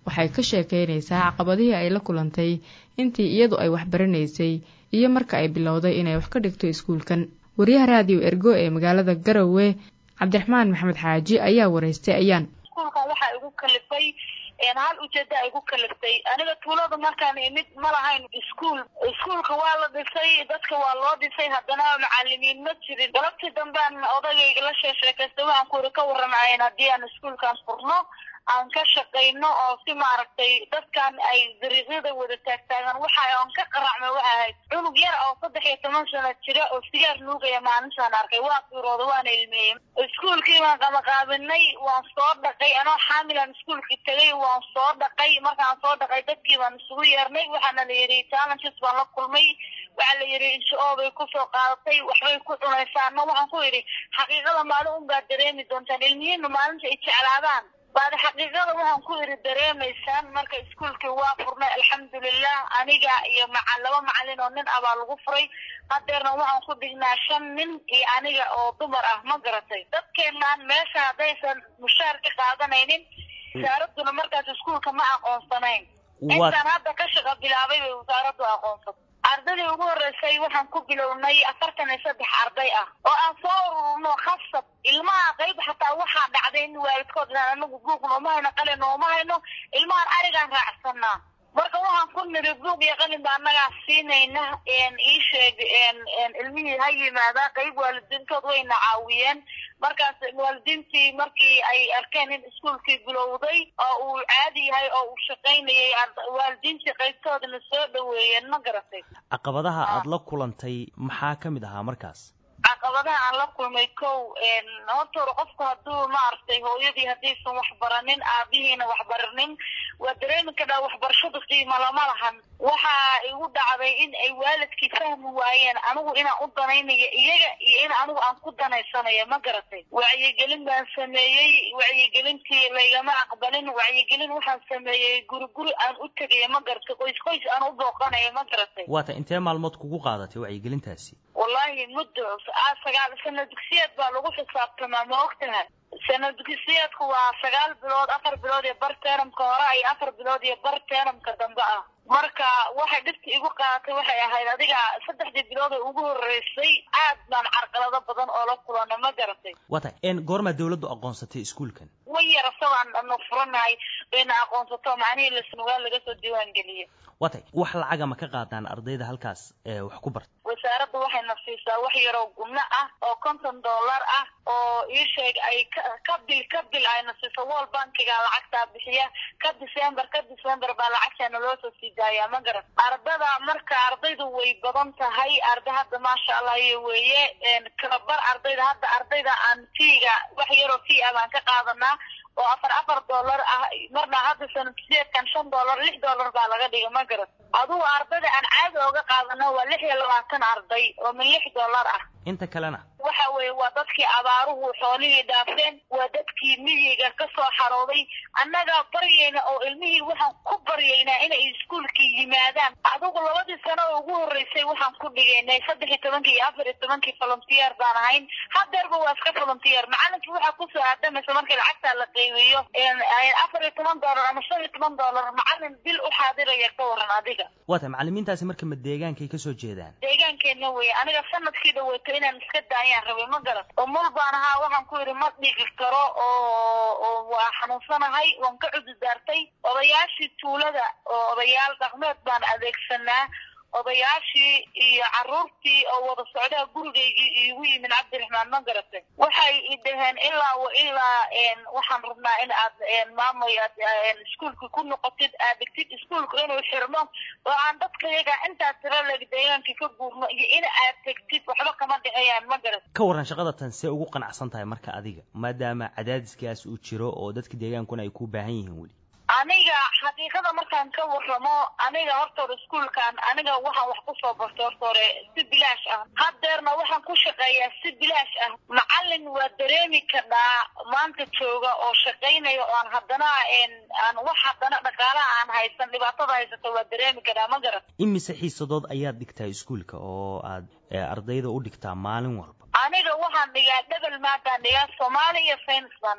waxay ka sheekeynaysaa caqabadihii ay la kulantay intii iyadu ay waxbaranaysay iyo marka ay bilowday inay wax ka dhigto iskuulkan wariyaha raadiyo ergo ee magaalada garowe cabdiraxmaan maxamed xaaji ayaa waraystay ayaan iskuulkan waxaa igu kalifay hal ujeeda ay igu kaliftay aniga tuulada markaan imid ma lahayn iskuul iskuulka waa la dhisay dadka waa loo dhisay haddana macalimiin ma jirin galabtii dambean odagayga la sheesheekaystay waxaan ku iri ka warramayen haddii aan iskuulkan furno aan ka shaqayno oo si maaragtay dadkan ay dariiqyada wada taagtaagan waxa aan ka qaracmay waxa ahayd cunug yar oo saddex iyo toban sano jira oo sigaar nuugaya maalintaan arkay waa fiirooda waana ilmeeyey iskuulkii baan qabaqaabinay waan soo dhaqay anoo xaamilan iskuulkii tegay waan soo dhaqay markaan soo dhaqay dadkii baan isugu yeernay waxaana la yidhi challenges baan la kulmay waxaa la yidhi insha-oo bay kusoo qaadatay waxbay ku cunaysaana waxaan ku yidhi xaqiiqada maalin unbaad dareemi doontaan ilmihiina maalinta ay jeclaadaan baada xaqiiqada waxaan ku iri dareemaysaan marka iskuulkii waa furnay alxamdulilah aniga iyo maca laba macalin oo nin ah baa lagu furay hadeerna waxaan ku dhignaa shan nin iyo aniga oo dumar ah ma garatay dadkeenaan meesha haddaysan mushaar ka qaadanaynin wasaaraduna markaas iskuulka ma aqoonsanayn intaan hadda ka shaqa bilaabay bay wasaaraddu aqoonsatay ardaydii ugu horreysay waxaan ku bilownay afartan iyo saddex arday ah oo aan soo ururno khasab ilmaha qayb xataa waxaa dhacday in waalidkood inaan anagu buug nooma hayno qalin nooma hayno ilmahan arigaan raacsanaa marka waxaan ku niri buug iyo qalin ba annagaa siinayna ii sheeg ilmihii ha yimaada qayb waalidiintood wayna caawiyeen markaas waalidiintii markii ay arkeen in iskuulkii bilowday oo uu caadi yahay oo uu shaqaynayay waalidiintii qaybtoodana soo dhaweeyeen ma garatay caqabadaha aada la kulantay maxaa ka mid ahaa markaas caqabadaha aan la kulmay kow horta hore qofku hadduu maaragtay hooyadii haddiisan waxbaranin aabihiina waxbaranin waa dareemi kadhaa waxbarashada qiimo lama lahan waxaa igu dhacday in ay waalidkii fahmi waayeen anigu inaan u danaynayo iyaga iyo in anigu aan ku danaysanayo ma garatay wacyigelin baan sameeyey wacyigelintii laygama aqbalin wacyigelin waxaan sameeyey guri guri aan u tegayo ma garatay qoys qoys aan u booqanayo ma garatay waata intee maalmood kugu qaadatay wacyigelintaasi wallahi muddo sagaal sana dugsiyeed baa lagu xisaabtamaa ma ogtahay sana dugsiyeedku waa sagaal bilood afar bilood iyo bar teenamka hore iyo afar bilood iyo bar teenamka dambe ah marka waxay dhibta igu qaadatay waxay ahayd adiga saddexdii bilood ee ugu horreysay aad baan carqalado badan oo la kulana ma garatay wata goormaa dawladdu aqoonsatay iskuulkan way yar asagoo aanu furanahay bayna aqoonsato macnihii lasnugaal laga soo diiwaan geliyey watay wax lacaga ma ka qaadaan ardayda halkaas ee wax ku barta wasaaradda waxayna siisaa wax yaroo gubno ah oo konton dollar ah oo ii sheeg ay ka bil ka bil ayna siiso wall bankiga lacagtaa bixiya ka december ka december baa lacagteena loo soo sii daayaa ma garan ardada marka ardaydu way badan tahay arday hadda maasha allah iyo weeye kalabar ardayda hadda ardayda aan fiiga wax yaroo fii ah baan ka qaadanaa oo afar afar dollar ah marna hadda sanadsideedkan shan dollar lix dollar baa laga dhigay ma garan adugu ardayda aan caadi ooga qaadano waa lix iyo labaatan arday oo min lix dollar ah inta kalena waxa weeye waa dadkii abaaruhu xoolihii dhaafeen waa dadkii miyiga ka soo xarooday annagaa baryayna oo ilmihii waxaan ku baryaynaa inay iskuulkii yimaadaan adigu labadii sano oo ugu horreysay waxaan ku dhigaynay saddex iyo tobankii iyo afar iyo tobankii volunteer baan ahayn hadeerba waa iska volunteer macalinkii waxaa kusoo aadamaysa markii lacagtaa la qeybiyo afar iyo toban dollar ama shan iyo toban dollar macalin bil u xaadiraya ka waran adiga waata macalimiintaasi marka ma deegaankay kasoo jeedaan deegaankeena weye aniga sanadkii dhaweeto inaan iska daayaan rabay ma garan oo mul baan ahaa waxaan ku yidhi ma dhigi karo oo oo waa xanuunsanahay waan ka cududaartay odayaashii tuulada oo odayaal dhaqmeed baan adeegsanaa odayaashii iyo caruurtii oo wada socdaa gurigaygii iigu yimin cabdiraxmaan ma garatay waxay i dhaheen ilaa wa ilaa waxaan rabnaa in aad maamay aad iskuulka ku noqotid aad dhigtid iskuulka inuu xirmo oo aan dadka yaga intaa tiro leg deegaankii ka guurno iyo in aad tegtid waxba kama dhexeeyaan ma garatay ka warran shaqada tan see ugu qanacsan tahay marka adiga maadaama cadaadiskaas uu jiro oo dadka deegaankuna ay ku baahan yihiin weli aniga xaqiiqada markaan ka warramo aniga horta hore iskuulkan aniga waxaan wax kusoo bartay horta hore si bilaash ah hadeerna waxaan ku shaqeeyaa si bilaash ah macalin waa dareemi kadhaa maanta jooga oo shaqaynaya oo aan haddana aan wax haddana dhaqaalaha aan haysan dhibaatada haysata waa dareemi kadhaa ma garan imise xiisadood ayaad dhigtaa iskuulka oo aad ardayda u dhigtaa maalin walba aniga waxaan dhigaa dhebel maadaan dhigaa soomaali iyo saynis baan dhigaa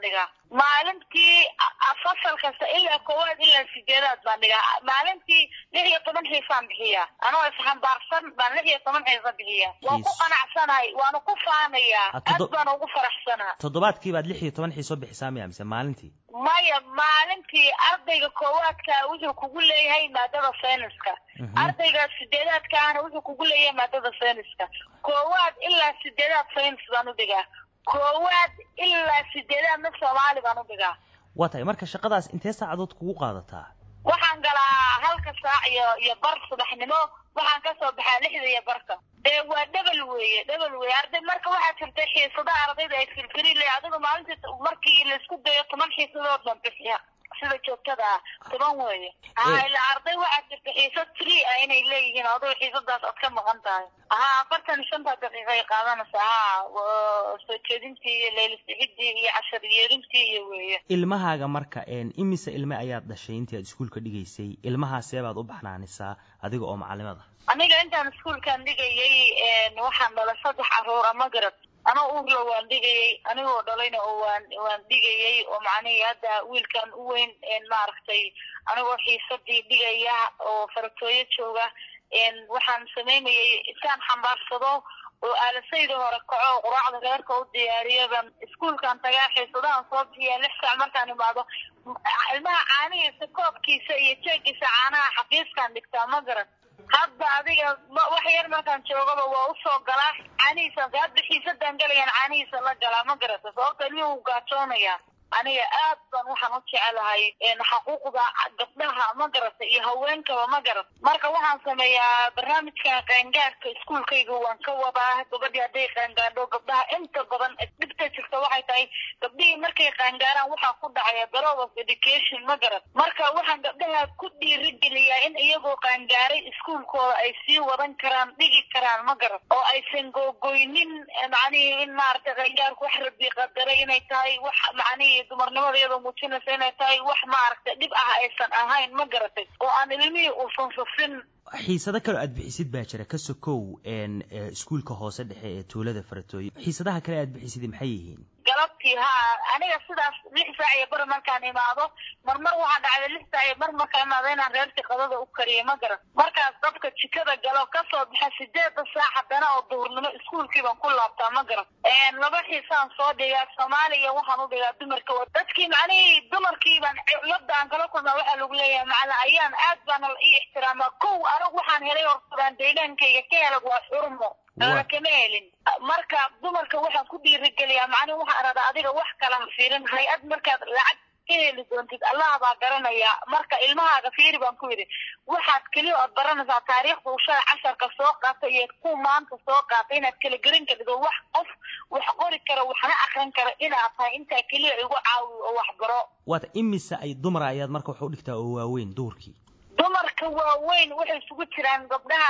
maalintii fasal kasta ilaa koowaad ilaa sideedaad baan dhigaa maalintii lix iyo toban xiisaan bixiyaa anoo isxambaarsan baan lix iyo toban xiisa bixiyaa waan ku qanacsanahay waana ku faanayaa aad baan ugu faraxsanaa toddobaadkii baad lix iyo toban xiisoo bixisaa miya mise maalintii maya maalintii ardayga koowaadka wuxuu kugu leeyahay maadada sayniska ardayga sideedaadkaana wuxuu kugu leeyahay maadada sayniska koowaad ilaa sideedaad saynis baan u dhigaa koowaad ilaa sideedaadna soomaali baan u dhigaa waa tahay marka shaqadaas intee saacadood kugu qaadataa waxaan galaa halka saac iyo iyo bar subaxnimo waxaan kasoo baxaa lixda iyo barka dee waa dhebel weeye dhebel weeye arday marka waxaa jirta xiisadaha ardayda ay firfiri le adiga maalintii markii laisku dayo toban xiisadood baan bixiya sida joogtada ah toban weeye ha ila arday waxaa jirta xiisad free ah inay leeyihiin adigo xiisadaas aad ka maqan tahay ha afartan iyo shanta daqiiqa ay qaadanaysaa ha soo jeedintii iyo leylisixidii iyo cashar yeerintii iyo weeye ilmahaaga marka imise ilme ayaad dhashay intii aad iskuulka dhigaysay ilmahaasee baad u baxnaanisaa adiga oo macalimada aniga intaan iskuulkan dhigayay waxaan dhalay saddex caruura ma garad anoo uurla waan dhigayay anigoo dhalayna oo waan waan dhigayay oo macnihii hadda wiilkan u weyn maaragtay anigoo xiisadii dhigaya oo faratooyo jooga waxaan samaynayay intaan xambaarsado oo aalasayda hore kaco oo quraacda reerka u diyaariyo baan iskuulkan tagaa xiisadahan soo bixiya lix saac markaan imaado ilmaha caanihiisa koobkiisa iyo jeegiisa caanaha xafiiskan dhigtaa ma garan hadda adiga wax yar markaan joogaba waa usoo galaa caanihiisa hadda xiisadaan galayaan caanihiisa la galaa ma garata sababta ilmihii uu gaajoonaya aniga aad baan waxaan u jecelahay xaquuqda gabdhaha ma garata iyo haweenkaba ma garata marka waxaan sameeyaa barnaamijkan qaangaarka iskuulkayga waan ka wadaa gabadhii hadday qaangaadho gabdhaha inta badan dhibta jirta waxay tahay gabdhihii markay qaangaaraan waxaa ku dhacaya below of education ma garat marka waxaan gabdhaha ku dhiirigeliyaa in iyagoo qaangaaray iskuulkooda ay sii wadan karaan dhigi karaan ma garat oo aysan googoynin macnihii in maaragtay qaangaarku wax rabi qadaray inay tahay wax macnihii dumarnimada iyadoo muujinaysa inay tahay wax maaragtay dhib ah aysan ahayn ma garatay oo aan ilmihii uusan sufin xiisado kaloo aad bixisid baa jira ka sokow iskuulka hoose dhexe ee tuulada faratooye xiisadaha kale aad bixisid maxay yihiin galabtii ha aniga sidaas lix saac iyo bar markaan imaado marmar waxaa dhacday lix saac iyo bar markaan imaado inaan reerkii qadada u kariyo ma garan markaas dadka jikada galo kasoo baxa sideeda saac haddana oo duhurnimo iskuulkii baan ku laabtaa ma garan laba xiisaan soo dhigaa soomaaliya waxaan u dhigaa dumarka dadkii macnihii dumarkii baan cilada aan kala kulmaa waxaa lagu leeyahay macna ayaan aad baana ii ixtiraamaa kow anigu waxaan helay hortabaan deegaankayga ka helag waa xurmo ana kama helin marka dumarka waxaan ku dhiirigeliyaa macnihi waxaan radaa adiga wax kala ha fiirin hay-ad markaad lacag ka heli doontid allah baa garanaya marka ilmahaaga fiiri baan ku yidhi waxaad keliya ood baranaysaa taariikhda ushada casharka soo qaata iyo ku maanta soo qaata inaad kala gerin kardhido wax qof wax qori kara waxna akrin kara inaad tahay intaa keliya igu caawiyo oo wax baro waata imise ay dumara ayaad marka wax u dhigtaa oo waaweyn duurkii dumarka waaweyn waxay isugu jiraan gabdhaha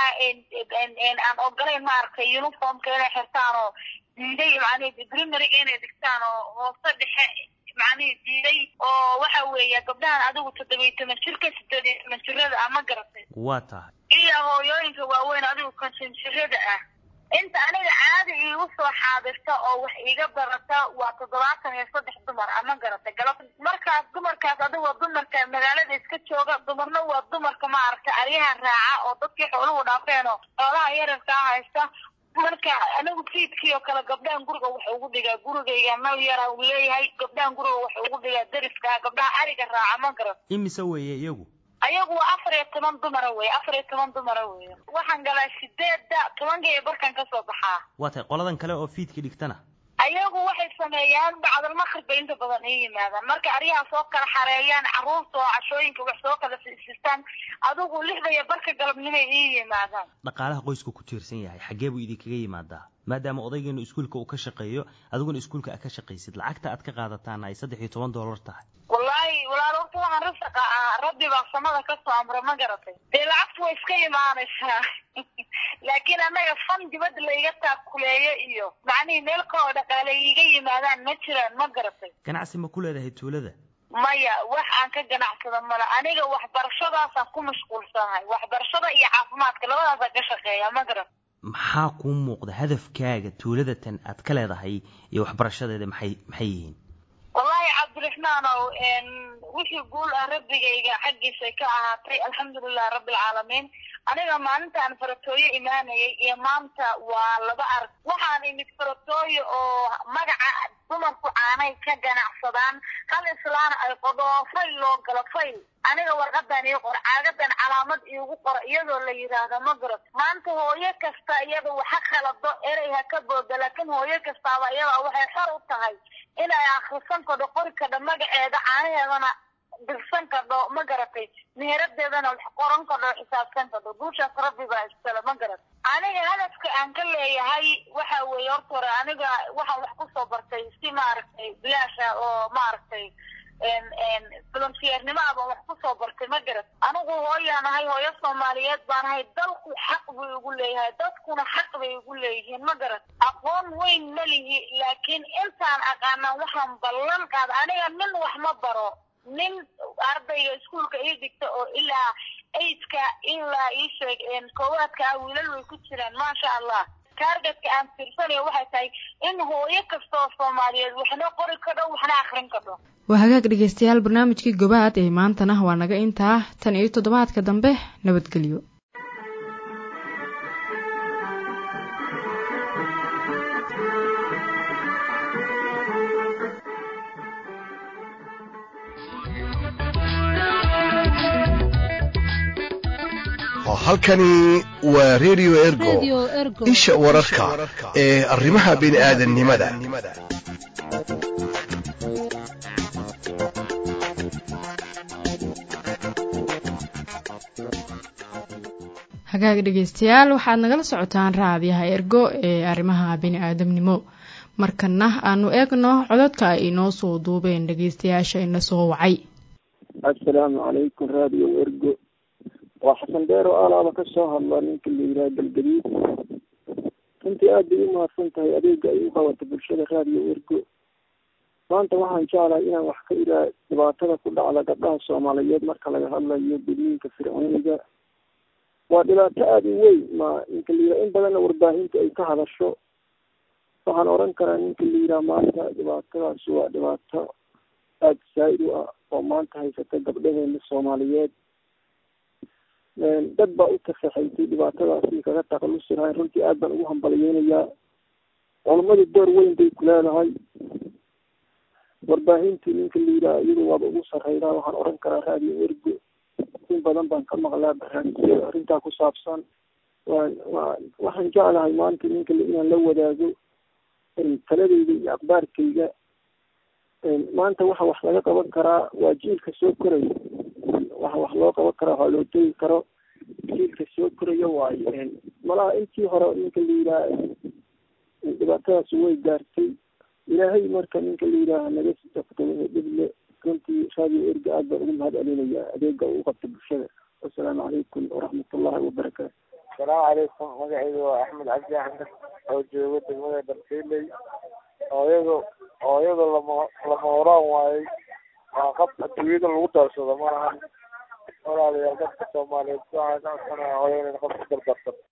aan ogolayn maaragtay uniformka inay xirtaan oo diiday macnihi primaryga inay dhigtaan oo hoose dhexe macnihi diiday oo waxa weeye gabdhahan adigu toddobiyo toban jirka sideed iyo toban jirada ah ma garatay waa tahay iyo hooyooyinka waaweyn adigu konton jirada ah inta aniga caadi iigu soo xaadirta oo wax iiga barata waa toddobaatan iyo saddex dumar ama garata galab markaas dumarkaas adiga dumarka magaalada iska jooga dumarna waa dumarka maaragtay aryaha raaca oo dadkii xooluhu dhaafeen oo xoolaha yararkaa haysta marka anigu fiidkii oo kale gabdhahan guriga wax ugu dhigaa gurigayga nal yara uu leeyahay gabdhahan guriga wax ugu dhigaa dariska gabdhaha ariga raaca ma garat imise weeye iyagu ayagu waa afar iyo toban dumara wey afar iyo toban dumara wey waxaan galaa sideedda tobankaiyo barkan kasoo baxaa waa tahay qoladan kale oo fiidkii dhigtana ayagu waxay sameeyaan bacdalmaqrib bay inta badan ii yimaadaan marka aryaha soo kala xareeyaan carruurta oo cashooyinka wax soo kala siistaan adigu lixda iyo barka galabnimay ii yimaadaan dhaqaalaha qoysku ku tiirsan yahay xaggee buu idinkaga yimaadaa maadaama odaygeenu iskuulka uu ka shaqeeyo adiguna iskuulka aad ka shaqaysid lacagta aad ka qaadataan ay saddex iyo toban dollar tahay wallaahi walaal horta waxaan rasaqa ah rabbi baa samada kasoo amra ma garatay dee lacagtu way iska imaanaysaa laakiin annaga fan dibadda laiga taakuleeyo iyo macnihii meel kaloo dhaqaale iiga yimaadaan ma jiraan ma garatay ganacsi ma ku leedahay tuulada maya wax aan ka ganacsado male aniga waxbarashadaasaan ku mashquulsanahay waxbarashada iyo caafimaadka labadaasaan ka shaqeeya ma garat maxaa kuu muuqda hadafkaaga tuuladatan aad ka leedahay iyo waxbarashadeeda maxay maxay yihiin wallaahi cabdirax fanaanow wixii guul ah rabbigayga xaggiisa ka ahaatay alxamdulilah rabbilcaalamiin aniga maalintaan faratooyo imaanayay iyo maanta waa laba arag waxaan imid faratooyo oo magaca dumarku caanay ka ganacsadaan hal islaana ay qodoo fayl loo galo fayl aniga warqadan ii qor caagadan calaamad iigu qor iyadoo la yidhaahdo ma garad maanta hooyo kasta iyada waxa khalado erey ha ka booda laakiin hooyo kastaaba iyada waxay xor u tahay inay akhrisan kadho qori kadho magaceeda caanaheedana dirsan kadho ma garatay meeradeedana wax qoran kadho xisaabsan kadho guushaas rabbi baa iskale ma garat aniga hadafka aan ka leeyahay waxa weeye horta hore aniga waxaan wax kusoo bartay si maaragtay bilaasha oo maaragtay volunteernimo abaan wax kusoo bartay ma garat anigu hooyaan ahay hooyo soomaaliyeed baan ahay dalku xaq buu igu leeyahay dadkuna xaq bay igu leeyihiin ma garat aqoon weyn ma lihi laakiin intaan aqaanaan waxaan ballan qaada aniga nin wax ma baro nin ardayga iskuolka ii digta oo ilaa aidka ilaa ii sheeg koowaadka ah wiilal way ku jiraan maasha allah taargetka aan fiirsanayo waxay tahay in hooyo kasta oo soomaaliyeed waxna qori kadho waxna akrin kadho waa hagaag dhegeystayaal barnaamijkii gobaad ee maantana waa naga intaa tan iyo toddobaadka dambe nabadgelyo halkani waa redio ergo isha wararka ee arrimaha bini'aadannimada hagaag dhegeystayaal waxaad nagala socotaan raadiyaha ergo ee arrimaha bini-aadamnimo markana aanu eegno cododka ay inoo soo duubeen dhegeystayaasha ina soo wacay assalaamu calaykum raadiyo ergo waa xasan dheer oo alaaba ka soo hadla ninka la yidhaha galgadiid runtii aad bay u mahadsan tahay adeega ay u qabato bulshada raadiyo ergo maanta waxaan jeclahay inaan wax ka iraa dhibaatada ku dhacda gabdhaha soomaaliyeed marka laga hadlayo gudniinka fircooniga waa dhibaato aada u weyn ma ninka la yidhaha in badanna warbaahinta ay ka hadasho waxaan oran karaa ninka la yidhaha maanta dhibaatadaasi waa dhibaato aada saa-id u ah oo maanta haysata gabdhaheena soomaaliyeed dad baa u tafaxaysay dhibaatadaasi kaga takhalusi lahayn runtii aad baan ugu hambaliyeynayaa culammadu door weyn bay ku leedahay warbaahintii ninka la yidhaha iyadu waaba ugu sarreydaa waxaan oran karaa raadiyo ergo in badan baan ka maqlaa barnaamijyada arrintaa ku saabsan waan waa waxaan jeclahay maanta ninka inaan la wadaago taladeyda iyo aqbaarkayga maanta waxa wax laga qaban karaa waa jiilka soo koraya waxa wax loo qaban karaa waxaa loo tegi karo jiilka soo koraya waayo malaha intii hore ninka la yidhaha dhibaatadaas way gaartay ilaahay marka ninka la yidhaaha naga sii dhible runtii raadiyo erga aad baan ugu mahad celinayaa adeega uu qabta bulshada wasalaamu calaykum waraxmatullahi wabarakaatu asalaamu calaykum magacayda waa axmed cabdi axmed oo jooga degmada dharkeeley hooyadu hooyadu lama lama horaan waayey waa qab adduunyada lagu daarsado malahan walaalayaal dadka soomaaliyeed waxaa ka codsanaya hooyo inay qof ku dardarsan